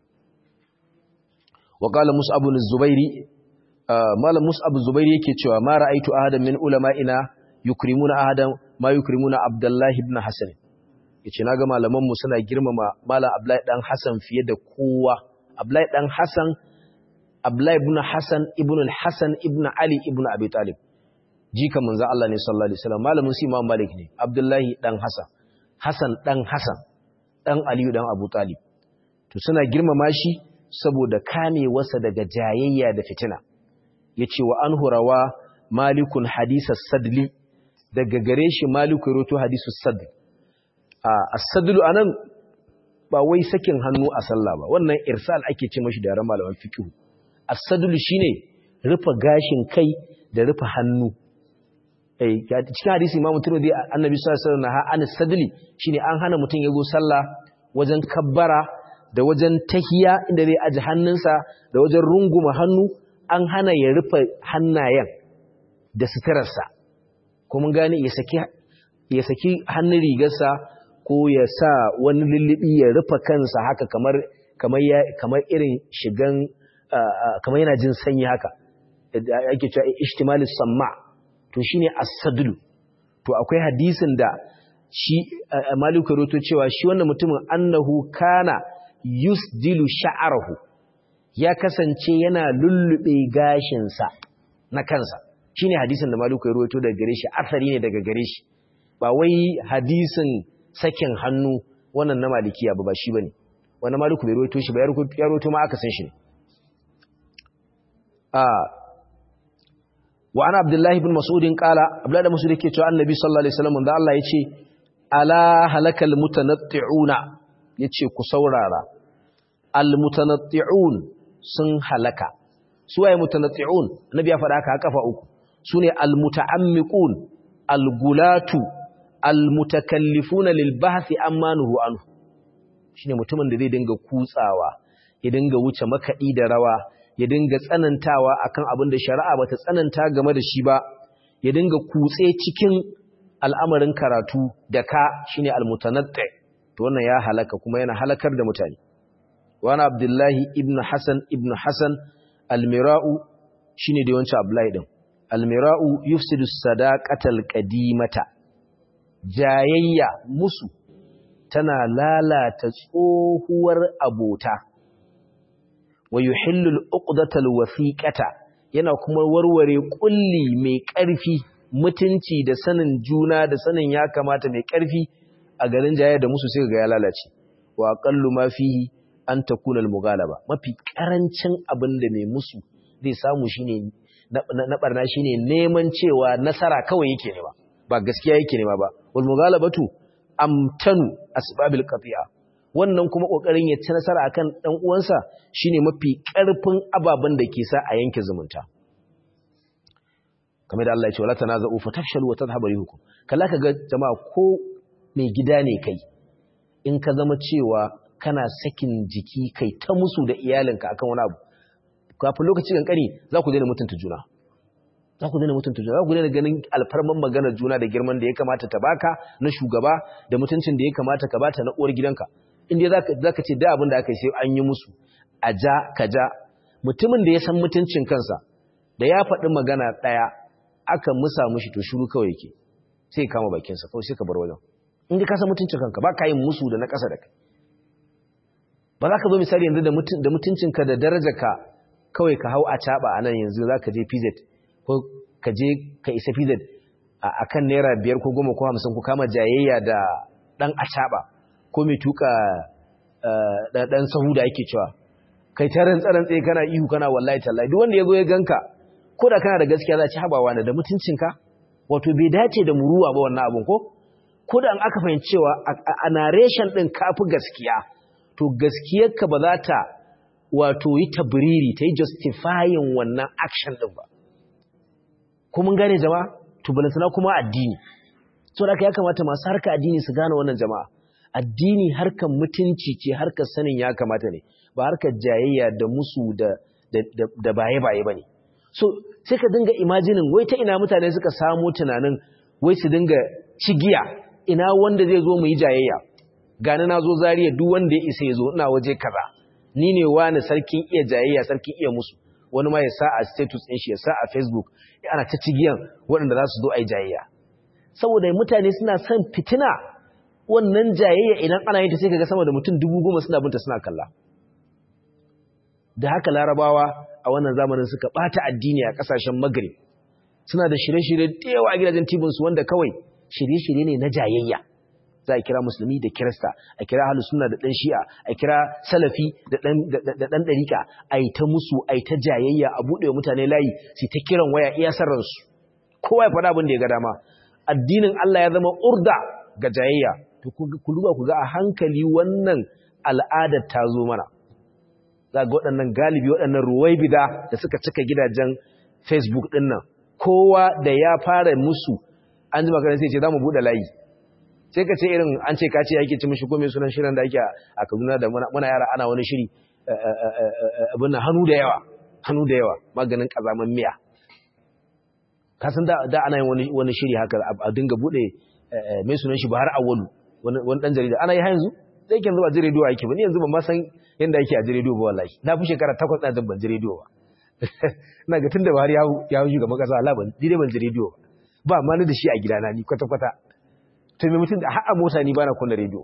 wa qala mus'ab ibn zubairi malam mus'ab zubairi yake cewa ma ra'aitu ahadan min ulama'ina yukrimuna ahadan ma yukrimuna abdullahi ibn hasan yace naga malaman mu suna girmama malam abdullahi dan hasan fiye da kowa abdullahi dan hasan Abdullahi ibn Hassan ibn al-Hassan ibn Ali ibn Abi Talib jika manzo Allah ne sallallahu alaihi wasallam malamin su Imam Malik ne Abdullahi dan Hassan Hassan dan Hassan dan Ali dan Abu Talib to suna girmama shi saboda kamewarsa daga jayayya da fitina yace wa anhu rawa malikun hadith as-sadli daga gare shi maliku roto hadith as-sadl a as-sadlu anan ba wai sakin hannu a sallah ba wannan irsal ake ce mashi da ran malaman fiqh as-sadlu shine rufe gashin kai da rufe hannu eh cikin hadisi Imam Tirmidhi Annabi sallallahu alaihi wasallam an sadli shine an hana mutum ya zo sallah wajen kabbara da wajen tahiya inda zai aji hannunsa da wajen runguma hannu an hana ya rufe hannayen da suturarsa ko mun gane ya saki ya saki hannun rigarsa ko ya sa wani lullubi ya rufe kansa haka kamar kamar ya kamar irin shigan kamar yana jin sanyi haka ake cewa ihtimalis samma to shine as-sadlu to akwai hadisin da shi Malik rawaito cewa shi wannan mutumin annahu kana yusdilu sha'arahu ya kasance yana lullube gashinsa na kansa shine hadisin da Malik rawaito daga gare shi asari ne daga gare shi ba wai hadisin sakin hannu wannan na malikiya ba ba shi bane wannan Malik bai rawaito shi ba ya rawaito ma aka san shi ne wa ana abdullahi bin mas'udin kala abdullahi da mas'ud yake cewa annabi sallallahu alaihi wasallam da Allah yace ala halakal mutanatti'una yace ku saurara al mutanatti'un sun halaka su waye mutanatti'un annabi ya faɗa haka kafa uku sune al muta'ammiqun al gulatu al mutakallifuna lil bahthi amma nuhu anhu shine mutumin da zai dinga kutsawa ya dinga wuce makadi da rawa ya dinga tsanantawa akan abin da shari'a bata tsananta game da shi ba ya dinga kutse cikin al'amarin karatu da ka shine almutanatti to wannan ya halaka kuma yana halakar da mutane wani abdullahi ibn hasan ibn hasan almira'u shine da yawancin abdullahi din almira'u yufsidu sadaqatal qadimata jayayya musu tana lalata tsohuwar abota wa yuhillu al-uqdata al-wathiqata yana kuma warware kulli mai ƙarfi mutunci da sanin juna da sanin ya kamata mai ƙarfi a garin jayar da musu sai ga ya lalace wa aqallu ma fihi an takuna al-mughalaba mafi karancin abin da mai musu zai samu shine na barna shine neman cewa nasara kawai yake nema ba gaskiya yake nema ba wal mughalabatu amtanu asbabil qati'a wannan kuma kokarin ya ci nasara akan dan uwansa shine mafi karfin ababen da ke sa a yanke zumunta kamar da Allah ya ce wala tanaza'u fatafshalu wa tadhhabu rihukum kalla kaga jama'a ko mai gida ne kai in ka zama cewa kana sakin jiki kai ta musu da iyalinka akan wani abu kafin lokaci kankani za ku daina mutunta juna za ku daina mutunta juna za ku daina ganin alfarman maganar juna da girman da ya kamata ta baka na shugaba da mutuncin da ya kamata ka bata na uwar gidanka inda za ka ce da abin da aka yi sai an yi musu a ja ka ja mutumin da ya san mutuncin kansa da ya faɗi magana ɗaya aka musa mushi to shuru kawai yake sai ya kama bakinsa kawai sai ka bar wajen in ka san mutuncin kanka ba ka yin musu da na ƙasa da kai ba za ka zo misali yanzu da mutuncinka da darajarka kawai ka hau a caɓa a nan yanzu za ka je pz ko ka je ka isa pz a kan naira biyar ko goma ko hamsin ko kama jayayya da ɗan a caɓa ko mai tuka ɗan sahu da ake cewa kai ta rantsaran tsaye kana ihu kana wallahi tallahi duk wanda ya zo ya ganka ko da kana da gaskiya za ci habawa da mutuncinka wato bai dace da muruwa ba wannan abun ko ko da an aka fahimci cewa a narration ɗin kafi gaskiya to gaskiyarka ba za ta wato yi tabriri ta yi justifying wannan action ɗin ba ko mun gane jama'a to balantana kuma addini so da ya kamata masu harka addini su gane wannan jama'a addini harkar mutunci ce harkar sanin ya kamata ne ba harkar jayayya da musu da da baye-baye ba ne so sai ka dinga imajinin wai ta ina mutane suka samu tunanin wai su dinga cigiya ina wanda zai zo mu yi jayayya gani na zo zariya duk wanda ya isa ya zo ina waje kaza ni ne wani sarkin iya jayayya sarkin iya musu wani ma ya sa a status ɗin shi ya sa a facebook ana ta cigiyan waɗanda za su zo a yi jayayya saboda mutane suna son fitina wannan jayayya idan ana yin ta sai kaga sama da mutum dubu goma suna binta suna kalla da haka larabawa a wannan zamanin suka bata addini a kasashen magrib suna da shirye-shirye da yawa a gidajen tibinsu wanda kawai shirye-shirye ne na jayayya za a kira musulmi da kirista a kira ahlus sunna da dan shi'a a kira salafi da dan da dan dariqa ai ta musu ai ta jayayya a bude mutane layi su ta kiran waya iya sarransu kowa ya faɗa abin da ya ga dama addinin Allah ya zama urda ga jayayya to ku duba ku ga a hankali wannan al'adar ta zo mana za ga waɗannan galibi waɗannan ruwaibida da suka cika gidajen facebook ɗin nan kowa da ya fara musu an ji makarar sai ce za mu buɗe layi sai ka ce irin an ce kace yake ci mishi komai sunan shirin da ake a Kaduna da muna yara ana wani shiri abin nan hannu da yawa hannu da yawa maganin kazaman miya ka san da da ana yin wani wani shiri haka a dinga bude mai sunan shi Bahar Awwalu wani wani dan jarida ana yi ha yanzu sai kin zuba jirido yake ba ni yanzu ban ma san yanda yake a jirido ba wallahi na fi shekara 8 na ban jirido ba ina ga tunda Bahar ya ya huju ga makasa Allah ban dire ban jirido ba ba ma ni da shi a gidana ni kwata kwata to me mutum da har a mota ni bana kunna rediyo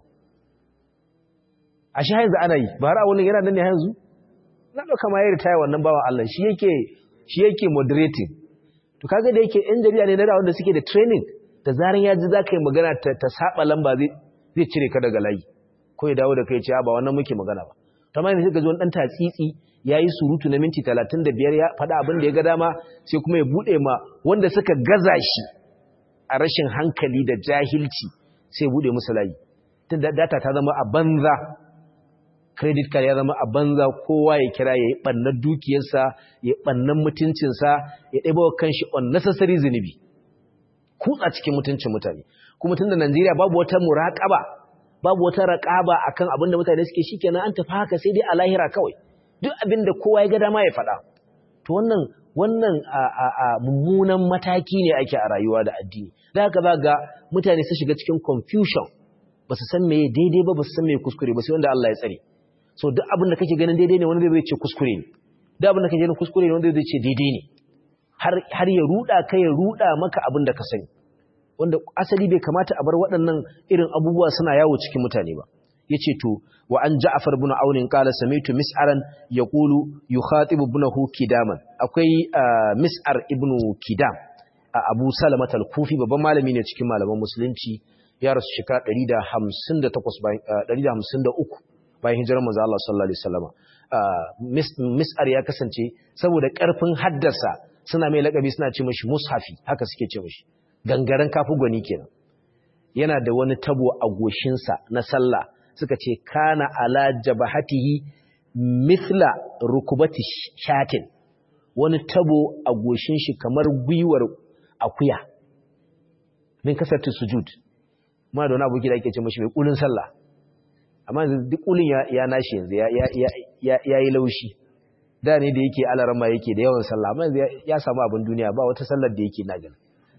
a shi yanzu ana yi ba har a wani yana nan ne yanzu na ɗauka ma ya ritaya wannan bawa Allah shi yake shi yake moderating to kaga da yake yan jarida ne na da wanda suke da training da zaran ya ji za ka yi magana ta, ta saba lamba zai zai cire ka daga layi ko ya dawo da kai ce ba wannan muke magana ba ta ma yanzu ga wani dan tatsitsi ya yi surutu na minti talatin da biyar ya faɗa abin da ya ga dama sai kuma ya buɗe ma wanda suka gaza shi a rashin hankali da jahilci sai bude musu layi tun da data ta zama a banza credit card ya zama a banza kowa ya kira ya yi ɓannan dukiyarsa ya ɓannan mutuncinsa ya ɗaiba wa kanshi unnecessary zunubi kutsa cikin mutuncin mutane kuma tun da Najeriya babu wata muraƙaba babu wata raƙaba akan abin da mutane suke shikenan an tafi haka sai dai a lahira kawai duk abin da kowa ya ga dama ya faɗa to wannan wannan mummunan mataki ne ake a rayuwa da addini da haka za ga mutane su shiga cikin confusion ba su san meye daidai ba ba su san meye kuskure ba sai wanda Allah ya tsare so duk abin da kake ganin daidai ne wanda zai ce kuskure ne duk abin da kake ganin kuskure ne wanda zai ce daidai ne har har ya ruda ka ya ruda maka abin da ka sani wanda asali bai kamata a bar waɗannan irin abubuwa suna yawo cikin mutane ba yace to wa an Ja'far ibn Aun qala sami'tu Mis'aran yaqulu yukhatibu ibnahu Kidaman akwai Mis'ar ibn Kidam Abu Salama al-Kufi babban malami ne cikin malaman musulunci ya rasu shekara 158 bayan 153 bayan hijirar manzo Allah sallallahu alaihi wasallam Mis'ar ya kasance saboda karfin haddasa suna mai lakabi suna ce mishi mushafi haka suke ce mishi gangaren kafu gwani kenan yana da wani tabo a goshinsa na sallah suka ce kana ala jabahatihi mithla rukubati shatin wani tabo a goshin shi kamar gwiwar akuya min kasarta sujud ma da wani abu da ake ce mashi mai kulin sallah amma yanzu duk kulin ya, ya nashi yanzu ya, ya, ya, ya yi laushi da ne da yake alarama yake da yawan sallah amma yanzu ya samu abin duniya ba wata sallar da yake na gani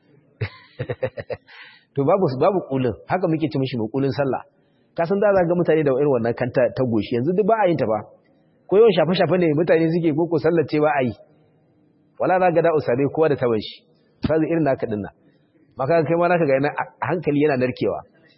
to babu babu kulin haka muke ce mashi mai kulin sallah ka san da za ga mutane da irin wannan kanta ta goshi yanzu duk ba a yin ta ba ko yawan shafe-shafe ne mutane suke ko ko sallace ba a yi wala za ga da usare kowa da taban shi sai irin naka dinna maka kai ma naka ga yana hankali yana narkewa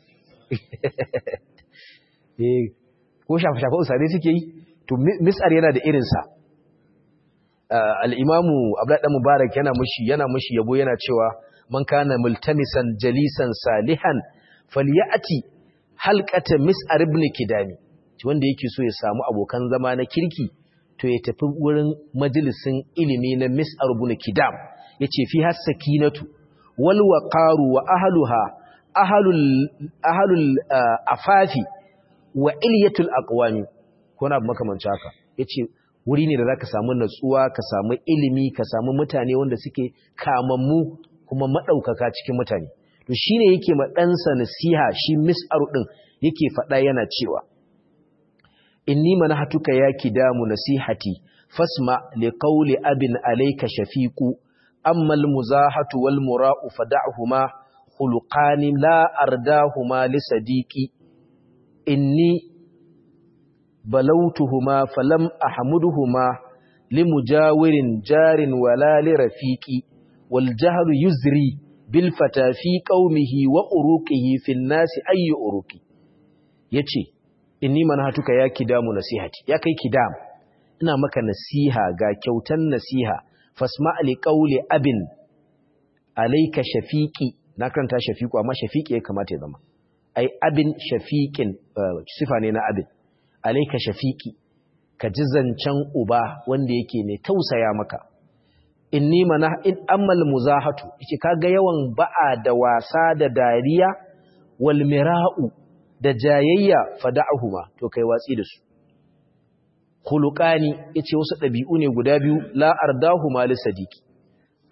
eh ko shafe-shafe usare suke yi to mis'ar yana da irin sa al-imamu abdullah dan mubarak yana mushi yana mushi yabo yana cewa man kana multamisan jalisan salihan falyati halkata mis'ar ibn kidami wanda yake so ya samu abokan zama na kirki to ya tafi wurin majalisin ilimi na mis'ar ibn kidam yace fi hasakinatu wal waqaru wa ahluha ahlul ahlul afafi wa ilyatul aqwami ko na makamancin haka yace wuri ne da zaka samu natsuwa ka samu ilimi ka samu mutane wanda suke kamammu kuma madaukaka cikin mutane to shine yake ma ɗansa nasiha shi mis'aru ɗin yake faɗa yana cewa inni manahatuka ya kidamu nasihati fasma li qawli abin alayka shafiqu amma al muzahatu wal mura'u fad'ahuma khuluqani la ardahuma li sadiqi inni balawtuhuma falam ahmuduhuma limujawirin jarin wala li rafiqi wal jahlu yuzri bilfata fi qaumihi wa uruqihi fi nasi ayi uruqi yace inni manhatuka ya kidamu nasihati ya kai kidam ina maka nasiha ga kyautan nasiha fasma li qawli abin alayka shafiqi na karanta shafiqu amma shafiqi ya kamata ya zama ai abin shafiqin sifa ne na abin alayka shafiqi ka ji zancen uba wanda yake mai tausaya maka inni mana in ammal muzahatu yace kaga yawan ba'a da wasa da dariya wal mira'u da jayayya fada'uhuma to kai watsi da su khuluqani yace wasu dabi'u ne guda biyu la ardahuma li sadiqi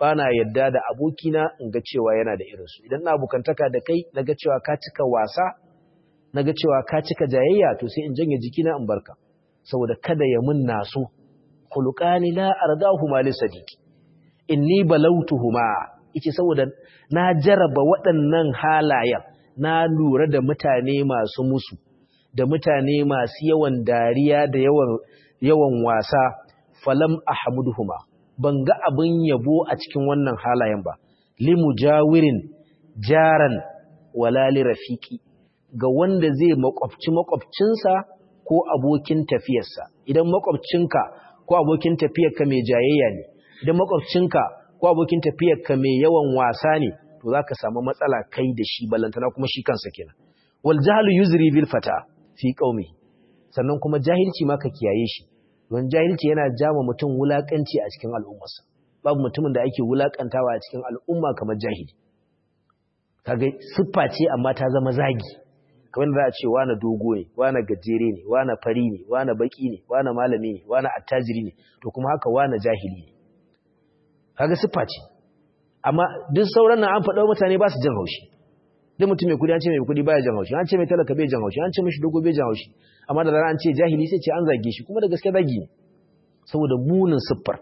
bana yadda da abokina in ga cewa yana da irinsu idan na abokantaka da kai na ga cewa ka cika wasa na ga cewa ka cika jayayya to sai in janye jikina in barka saboda kada ya mun naso khuluqani la ardahuma li sadiqi inni balautuhuma yace saboda na jaraba waɗannan halayen na lura da mutane masu musu da mutane masu yawan dariya da yawan yawan wasa falam ahmuduhuma ban ga abin yabo a cikin wannan halayen ba limujawirin jaran wala li rafiqi ga wanda zai makwabci makwabcinsa ko abokin tafiyarsa idan makwabcinka ko abokin tafiyarka mai jayayya ne idan makwabcinka ko abokin tafiyarka mai yawan wasa ne to zaka samu matsala kai da shi balantana kuma shi kansa kenan wal jahlu yuzri bil fata fi qaumi sannan kuma jahilci ma ka kiyaye shi don jahilci yana jama mutum wulakanci a cikin al'ummarsa babu mutumin da ake wulakantawa a cikin al'umma kamar jahili kaga siffa ce amma ta zama zagi kamar da za a ce wani dogo ne wani gajere ne wani fari ne wani baki ne wani malami ne wani attajiri ne to kuma haka wani jahili ne kaga siffa ce amma duk sauran nan an faɗa mutane ba su jin haushi duk mutum mai kudi an ce mai kudi baya jan haushi an ce mai talaka bai jan haushi an ce mishi dogo bai jan haushi amma da zarar an ce jahili sai ce an zage shi kuma da gaske zagi ne saboda munin siffar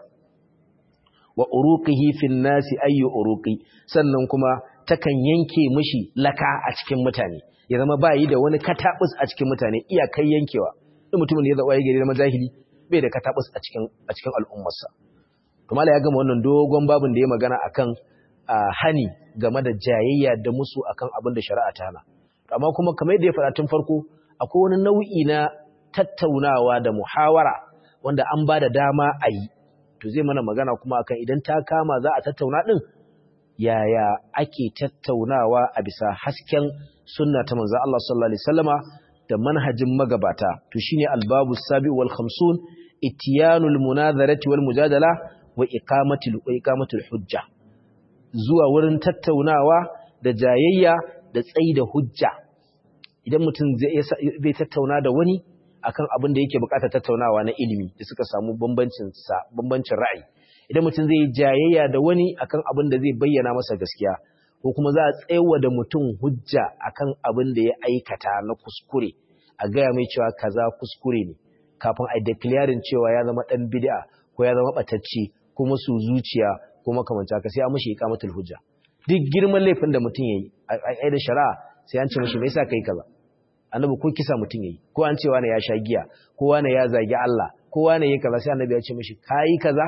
wa uruqihi fin nasi ayyu uruqi sannan kuma takan yanke mishi laka a cikin mutane ya zama ba yi da wani katabus a cikin mutane iyakai yankewa duk mutumin da ya zaba ya gari zama jahili bai da katabus a cikin a cikin al'ummarsa to ya gama wannan dogon babin da ya magana akan hani game da jayayya da musu akan abin da shari'a ta hana amma kuma kamar yadda ya faɗa tun farko akwai wani nau'i na tattaunawa da muhawara wanda an ba da dama a yi to zai mana magana kuma akan idan ta kama za a tattauna ɗin yaya ake tattaunawa a bisa hasken sunna ta manzo Allah sallallahu alaihi wasallama da manhajin magabata to shine albabu sabi wal khamsun itiyanul munazarati wal mujadala wa iqamatul wa iqamatul hujja zuwa wurin tattaunawa da jayayya da tsayi da hujja idan mutum zai tattauna da wani akan abin da yake bukatar tattaunawa na ilimi da suka samu bambancin sa bambancin ra'ayi idan mutum zai jayayya da wani akan abin da zai bayyana masa gaskiya ko kuma za a tsayawa da mutum hujja akan abin da ya aikata na kuskure a gaya mai cewa kaza kuskure ne kafin a declaring cewa ya zama dan bid'a ko ya zama batacce ko masu zuciya ko makamanta ka sai an mishi iqamatul hujja duk girman laifin da mutum yayi a da shari'a sai an ce mishi me yasa kai kaza annabi ko kisa mutum yayi ko an ce wani ya sha giya ko wani ya zagi Allah ko wani yayi kaza sai annabi ya ce mishi kai kaza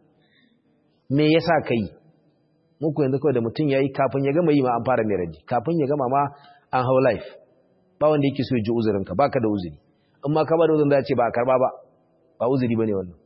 me yasa kai muku yanzu kawai da mutum yayi kafin ya gama yi ma an fara mai raji kafin ya gama ma an hau life ba wanda yake so ya ji uzurin ka baka da uzuri in ma ka ba da uzurin da ce ba a karba ba ba uzuri bane wannan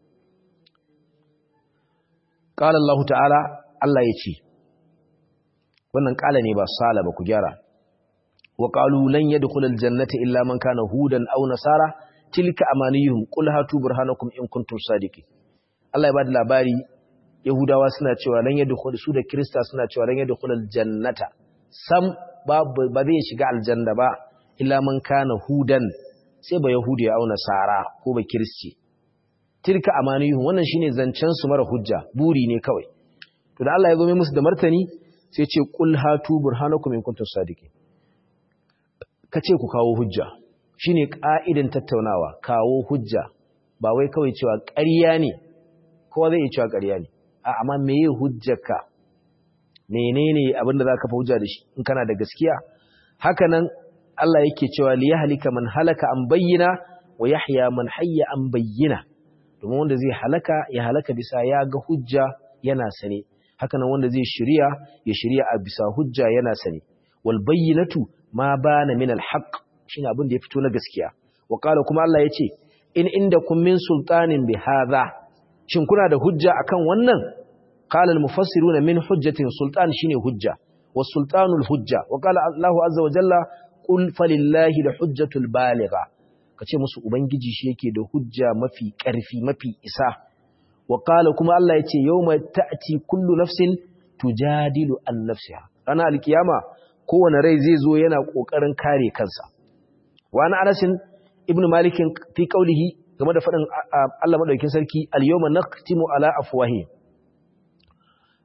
qala Allah ta'ala Allah ya ce wannan kala ne ba sala ba ku gyara wa qalu lan yadkhulul jannata illa man kana hudan aw nasara tilka amaniyuhum qul hatu burhanakum in kuntum sadiqin Allah ya bada labari yahudawa suna cewa lan yadkhul su da krista suna cewa lan yadkhulul jannata sam ba ba zai shiga aljanna ba illa man kana hudan sai ba yahudi aw nasara ko ba kristi tilka amaniyuhum wannan shine zancen su mara hujja buri ne kawai to da Allah ya zo mai musu da martani sai ce qul hatu burhanakum in kuntum sadiqin kace ku kawo hujja shine ka'idan tattaunawa kawo hujja ba wai kawai cewa ƙarya ne kowa zai iya cewa ƙarya ne a amma meye hujjarka menene abin da zaka fa hujja da shi in kana da gaskiya haka nan Allah yake cewa li yahlika man halaka an bayyana wa yahya man hayya an bayyana domin wanda zai halaka ya halaka bisa ya ga hujja yana sane haka nan wanda zai shirya ya shirya a bisa hujja yana sane wal bayyinatu ma bana min al haqq shine abin da ya fito na gaskiya wa qala kuma Allah yace in indakum min sultanin bi hadha shin kuna da hujja akan wannan qala al mufassiruna min hujjatin sultan shine hujja was sultanul hujja wa qala Allah azza wa jalla qul falillahi al hujjatul baligha kace musu ubangiji shi yake da hujja mafi karfi mafi isa wa qala kuma Allah yace yawma ta'ti kullu nafsin tujadilu an nafsiha ranar alkiyama kowane rai zai zo yana kokarin kare kansa wa ana Anas ibn Malik fi qawlihi game da fadin Allah madaukakin sarki al-yawma naqtimu ala afwahi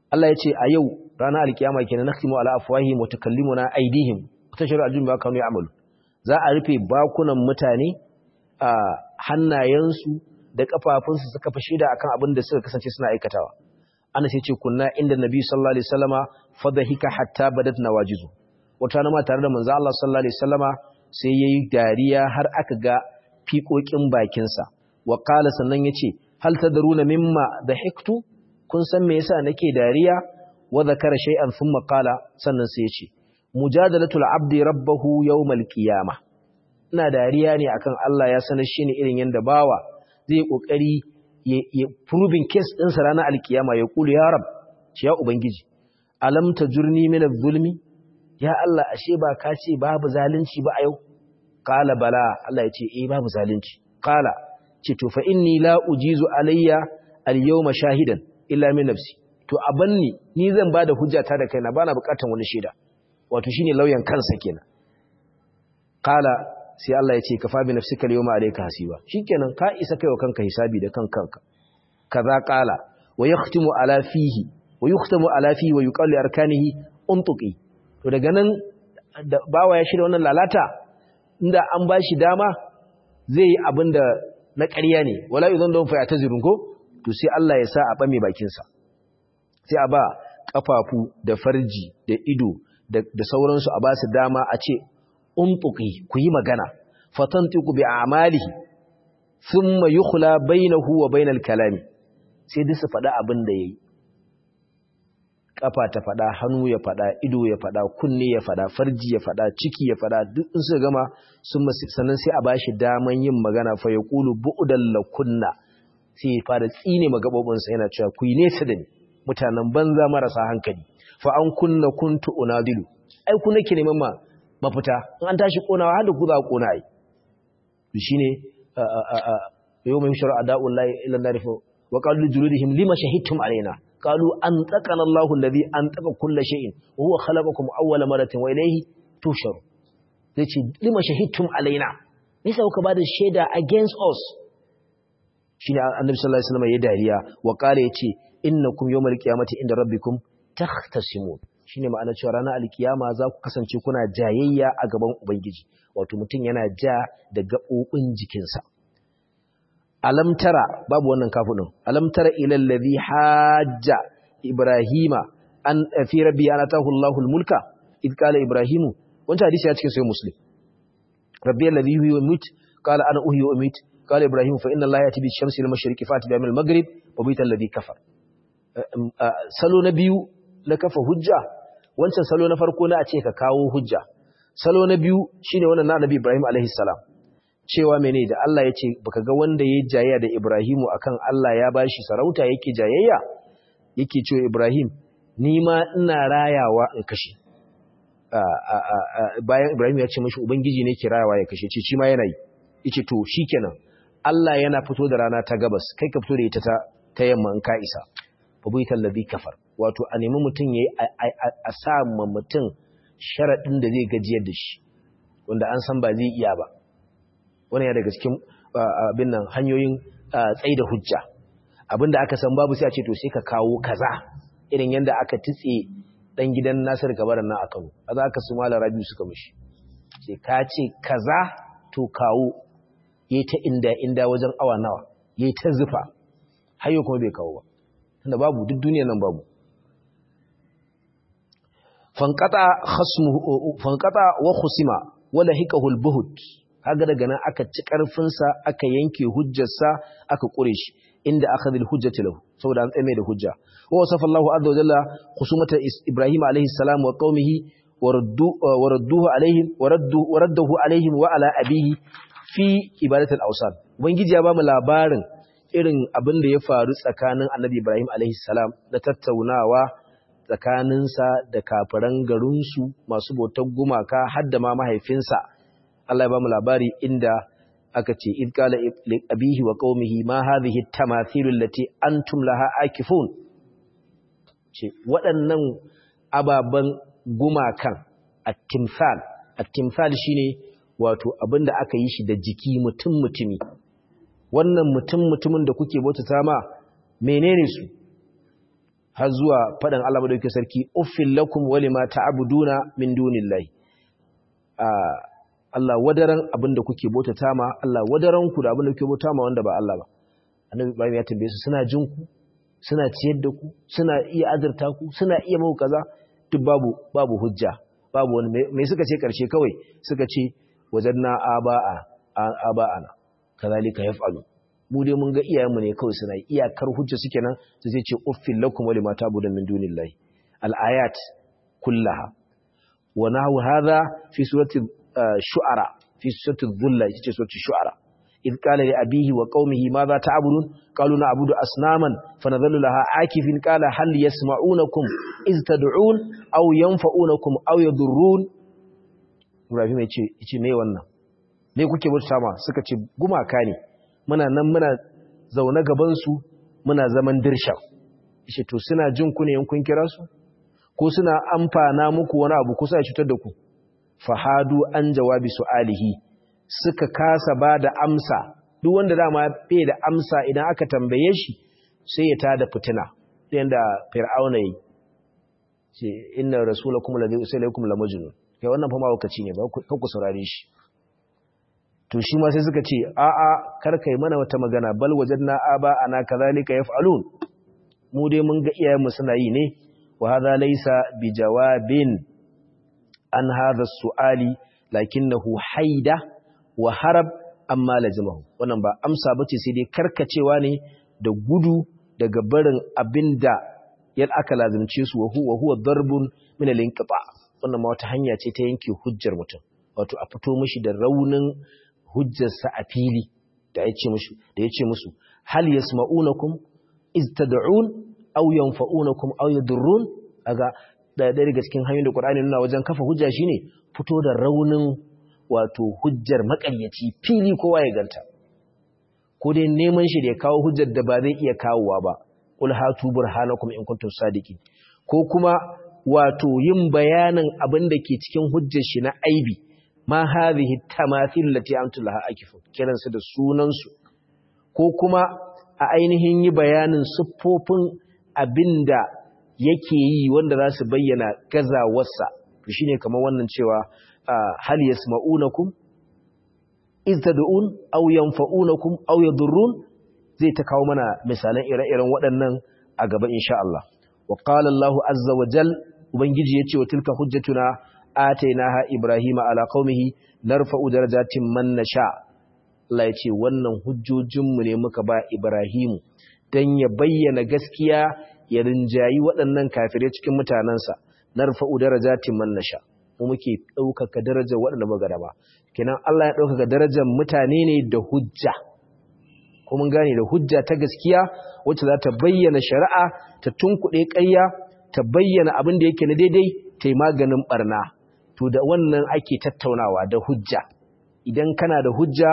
Allah ya ce a yau ranar alkiyama kenan nakhtimu ala afwahihim wa tukallimuna aydihim tashhadu aljum ba kanu ya'malu za a rufe bakunan mutane a hannayensu da kafafunsu suka fa shida akan abin da suka kasance suna aikatawa ana sai ce kunna inda nabi sallallahu alaihi wasallama fadhika hatta badat nawajizu wata na ma tare da manzo Allah sallallahu alaihi wasallama sai yayi dariya har aka ga fiƙoƙin bakinsa wa qala sannan yace hal tadruna mimma dhahiktu kun san me yasa nake dariya wa zakara shay'an thumma qala sannan sai yace mujadalatul abdi rabbahu yawmal qiyamah ina dariya ne akan Allah ya sanar shi ne irin yanda bawa zai kokari ya proving case din sa ranar alkiyama ya kulu ya rab ya ubangiji alam tajurni min adh-dhulmi ya Allah ashe ba ka ce babu zalunci ba a yau qala bala Allah ya ce eh babu zalunci qala ce to fa inni la ujizu alayya al-yawma shahidan illa min nafsi to abanni ni zan bada hujjata da kaina bana bukatan wani shaida wato shine lauyan kansa kenan qala sai Allah ya ce kafa bi nafsika al-yawma alayka hasiba shikenan ka isa kaiwa kanka hisabi da kan kanka kaza qala wa yakhtimu ala fihi wa yukhtamu ala fihi wa yuqalu arkanihi untuqi to daga nan da bawa ya shirya wannan lalata inda an bashi dama zai yi abinda na ƙarya ne wala idan don fa ta zirun ko to sai Allah ya sa a bame bakin sa sai a ba kafafu da farji da ido da sauransu a ba su dama a ce untuqi ku yi magana fatantiqu bi a'malihi thumma yukhla bainahu wa bainal kalami sai duk su faɗa abin da yayi kafa ta faɗa hannu ya faɗa ido ya faɗa kunne ya faɗa farji ya faɗa ciki ya faɗa duk in suka gama sun sannan sai a bashi daman yin magana fa yaqulu bu'dal lakunna sai ya fara tsine magabobin sa yana cewa ku yi nesa da ni mutanen banza marasa hankali fa an kunna kuntu unadilu ai ku nake neman ma mafita in an tashi konawa har da ku za ku kona ai to shine yawma yushra ada'ullahi ila nar fa wa qalu juludihim lima shahidtum alaina qalu antaqana Allahu alladhi antaqa kull shay'in wa huwa khalaqakum awwala maratin wa ilayhi tusharu yace lima shahidtum alaina nisa kuka bada shaida against us shine annabi sallallahu alaihi wasallam ya dariya wa qala yace innakum yawmal qiyamati inda rabbikum takhtasimun shine ma'ana cewa ranar alkiyama za ku kasance kuna jayayya a gaban ubangiji wato mutum yana ja da gaɓoɓin jikinsa alamtara babu wannan kafin alamtara ila allazi hajja ibrahima an fi rabbi ana tahu Allahu almulka id qala ibrahimu wannan hadisi ya cikin sai muslim rabbi allazi yuhyi wa yumit qala ana uhyi wa umit qala ibrahim fa inna allaha yati bi shamsi al mashriqi fati bi al maghrib wa bi alladhi kafar salo na biyu na kafa hujja wancan salo na farko na a ce ka kawo hujja salo na biyu shine wannan na annabi ibrahim alaihi salam cewa mene da Allah ya ce baka ga wanda ya jayayya da Ibrahimu akan Allah ya bashi sarauta yake jayayya yake cewa Ibrahim ni ma ina rayawa in kashe bayan Ibrahim ya ce mashi ubangiji ne ke rayawa ya kashe ce shi ma yana yi yace to shikenan Allah yana fito da rana ta gabas kai ka fito da ita ta ta yamma in ka isa fa buital ladhi kafar wato a nemi mutum yayi a sa ma mutum sharadin da zai gajiyar da shi wanda an san ba zai iya ba wani ya daga cikin abin nan hanyoyin tsaye da hujja abinda aka san babu sai a ce to sai ka kawo kaza irin yadda aka titse dan gidan Nasir Kabaran nan a Kano kaza aka su mala Rabiu suka mishi sai ka ce kaza to kawo yayi ta inda inda wajen awa nawa yayi ta zufa hayo kuma bai kawo ba tunda babu duk duniyar nan babu fanqata khasmuhu fanqata wa khusima wala hikahu al-buhut kaga daga nan aka ci ƙarfinsa aka yanke hujjarsa aka ƙure shi inda aka zil hujjati lahu saboda an tsaye da hujja wa wasafa Allahu azza wa jalla khusumata Ibrahim alaihi salam wa qaumihi wa radduhu alaihim wa raddu wa radduhu alaihim wa ala abihi fi ibadatul awsan ubangiji ya bamu labarin irin abin da ya faru tsakanin Annabi Ibrahim alaihi salam da tattaunawa tsakaninsa da kafiran garinsu masu bautar gumaka har da ma mahaifinsa Allah ya ba mu labari inda aka ce id qala li abihi wa qaumihi ma hadhihi at-tamathil allati antum laha akifun ce waɗannan ababan gumakan at-timsal at-timsal shine wato abinda aka yi shi da jiki mutum mutumi wannan mutum mutumin da kuke bautata ma menene su har zuwa faɗin Allah madaukakin sarki uffil lakum wa lima ta'buduna min dunillahi Allah wadaran abinda kuke bautata ma Allah wadaran ku da abinda kuke bauta ma wanda ba Allah ba annabi Ibrahim ya tambaye su suna jin ku suna ciyar da ku suna iya azurta ku suna iya mau kaza duk babu babu hujja babu wani me suka ce karshe kawai suka ce wajanna aba'a aba'ana kazalika yaf'alu mu dai mun ga iyayenmu ne kawai suna iyakar hujja suke nan su sai ce uffil lakum wa lima ta'budun min dunillahi al-ayat kullaha wa nahu hadha fi surati shu'ara fi surati dhulla yace surati shu'ara إذ قال لأبيه وقومه ماذا تعبدون قالوا نعبد أصناما فنظل لها عاكف قال هل يسمعونكم إذ تدعون أو ينفعونكم أو يضرون Ibrahim ya ce me wannan me kuke bauta ma suka ce gumaka ne muna nan muna zaune gaban su muna zaman dirsha yace to suna jin ku ne in kun kira su ko suna amfana muku wani abu ko sai cutar da ku fahadu an jawabi su'alihi suka kasa ba da amsa duk wanda dama bai da amsa idan aka tambaye shi sai ya tada fitina yanda fir'auna yi ce inna rasulakum ladhi usilaykum la majnun kai wannan fa mawakaci ne ba ku ku saurare shi to shi ma sai suka ce a a kar kai mana wata magana bal wajadna aba ana kazalika yaf'alun mu dai mun ga iyayenmu suna yi ne wa hadha laysa bijawabin an hadha su'ali lakinnahu haida wa harab amma lazimahu wannan ba amsa bace sai dai karkacewa ne da gudu daga barin abinda yal aka lazimce su wa huwa huwa darbun min al-inqita wannan ma wata hanya ce ta yanke hujjar mutum wato a fito mishi da raunin hujjarsa a fili da yace musu da yace musu hal yasma'unakum iz tad'un aw yanfa'unakum aw yadurrun aga da daga cikin hanyoyin da Qur'ani nuna wajen kafa hujja shine fito da raunin wato hujjar makaryaci fili kowa ya ganta ko dai neman shi da ya kawo hujjar da ba zai iya kawowa ba qul hatu burhanakum in kuntum sadiqin ko kuma wato yin bayanin abin da ke cikin hujjar shi na aibi ma hadhihi tamathil lati antum laha akifun kiran su da sunan su ko kuma a ainihin yi bayanin siffofin abinda yake yi wanda za su bayyana gazawarsa to shine kamar wannan cewa hal yasma'unakum iz tad'un aw yanfa'unakum aw yadurrun zai ta kawo mana misalan ire-iren waɗannan a gaba insha Allah wa qala Allahu azza wa jal ubangiji yace wa tilka hujjatuna atainaha ibrahima ala qaumihi narfa'u darajatin man nasha Allah yace wannan hujjojinmu ne muka ba ibrahimu dan ya bayyana gaskiya ya rinjayi waɗannan kafirai cikin mutanansa narfa'u darajatin man nasha mu muke ɗaukaka darajar waɗanda muka gaba kenan Allah ya ɗaukaka darajar mutane ne da hujja ko mun gane da hujja ta gaskiya wacce za ta bayyana shari'a ta tunkuɗe ƙarya ta bayyana abin da yake na daidai ta yi maganin ɓarna to da wannan ake tattaunawa da hujja idan kana da hujja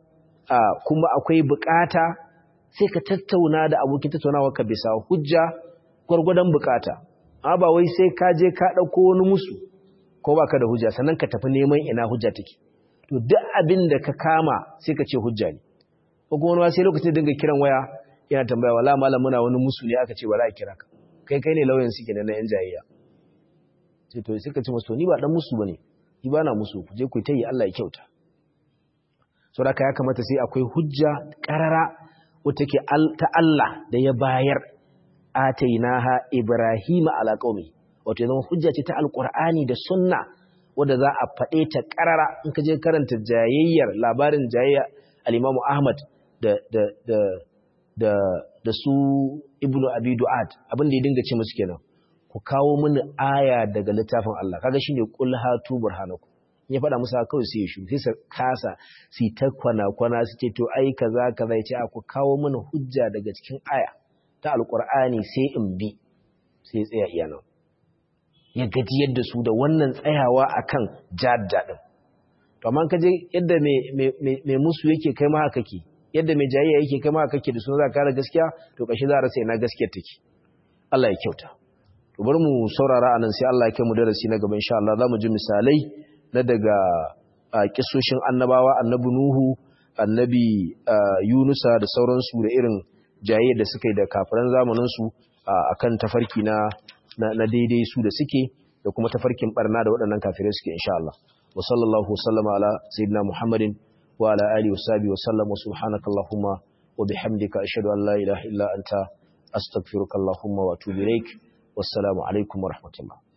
kuma akwai bukata sai ka tattauna da abokin tattaunawa ka bisa hujja gwargwadon bukata amma ba wai sai ka je ka ɗauko wani musu ko baka da hujja sannan ka tafi neman ina hujja take to duk abin da ka kama sai ka ce hujja ne ko kuma wani sai lokacin dinga kiran waya yana tambaya wala malam muna wani musu ne aka ce ba za a kira ka kai kai ne lauyan suke na yan jayayya sai to sai ka ce musu ni ba dan musu bane ni ba na musu ku je ku ta yi Allah ya kyauta saboda ya kamata sai akwai hujja karara wata ke ta Allah da ya bayar atainaha ibrahima ala qaumi wato zama hujja ce ta alkur'ani da sunna wadda za a faɗe ta ƙarara in ka je karanta jayayyar labarin jayayya al-imamu ahmad da da da da da su ibnu abi du'ad abin da ya dinga ce musu kenan ku kawo mini aya daga littafin Allah kaga shine qul hatu burhanakum ya faɗa musu kawai sai ya shu sai su kasa su ta kwana kwana su ce to ai kaza kaza ya ce a ku kawo mini hujja daga cikin aya ta alkur'ani sai in bi sai tsaya iya nan ya gajiyar da su da wannan tsayawa akan jadda din to amma kaje yadda mai musu yake kai ma haka ke yadda mai jayayya yake kai ma haka ke da su za ka kare gaskiya to kashi za a rasa ina gaskiyar take Allah ya kyauta to bari mu saurara anan sai Allah ya kai mu darasi na gaba insha Allah zamu ji misalai na daga kisoshin annabawa annabi Nuhu annabi Yunusa da sauransu da irin jayayya da suka yi da kafiran zamanin su akan tafarki na na daidai su da suke da kuma tafarkin barna da waɗannan kafirai suke insha Allah wa sallallahu sallama ala sayyidina Muhammadin wa ala alihi wa sahbihi wa sallam wa subhanakallahumma wa bihamdika ashhadu an la ilaha illa anta astaghfiruka allahumma wa atubu ilaik wassalamu alaikum wa rahmatullah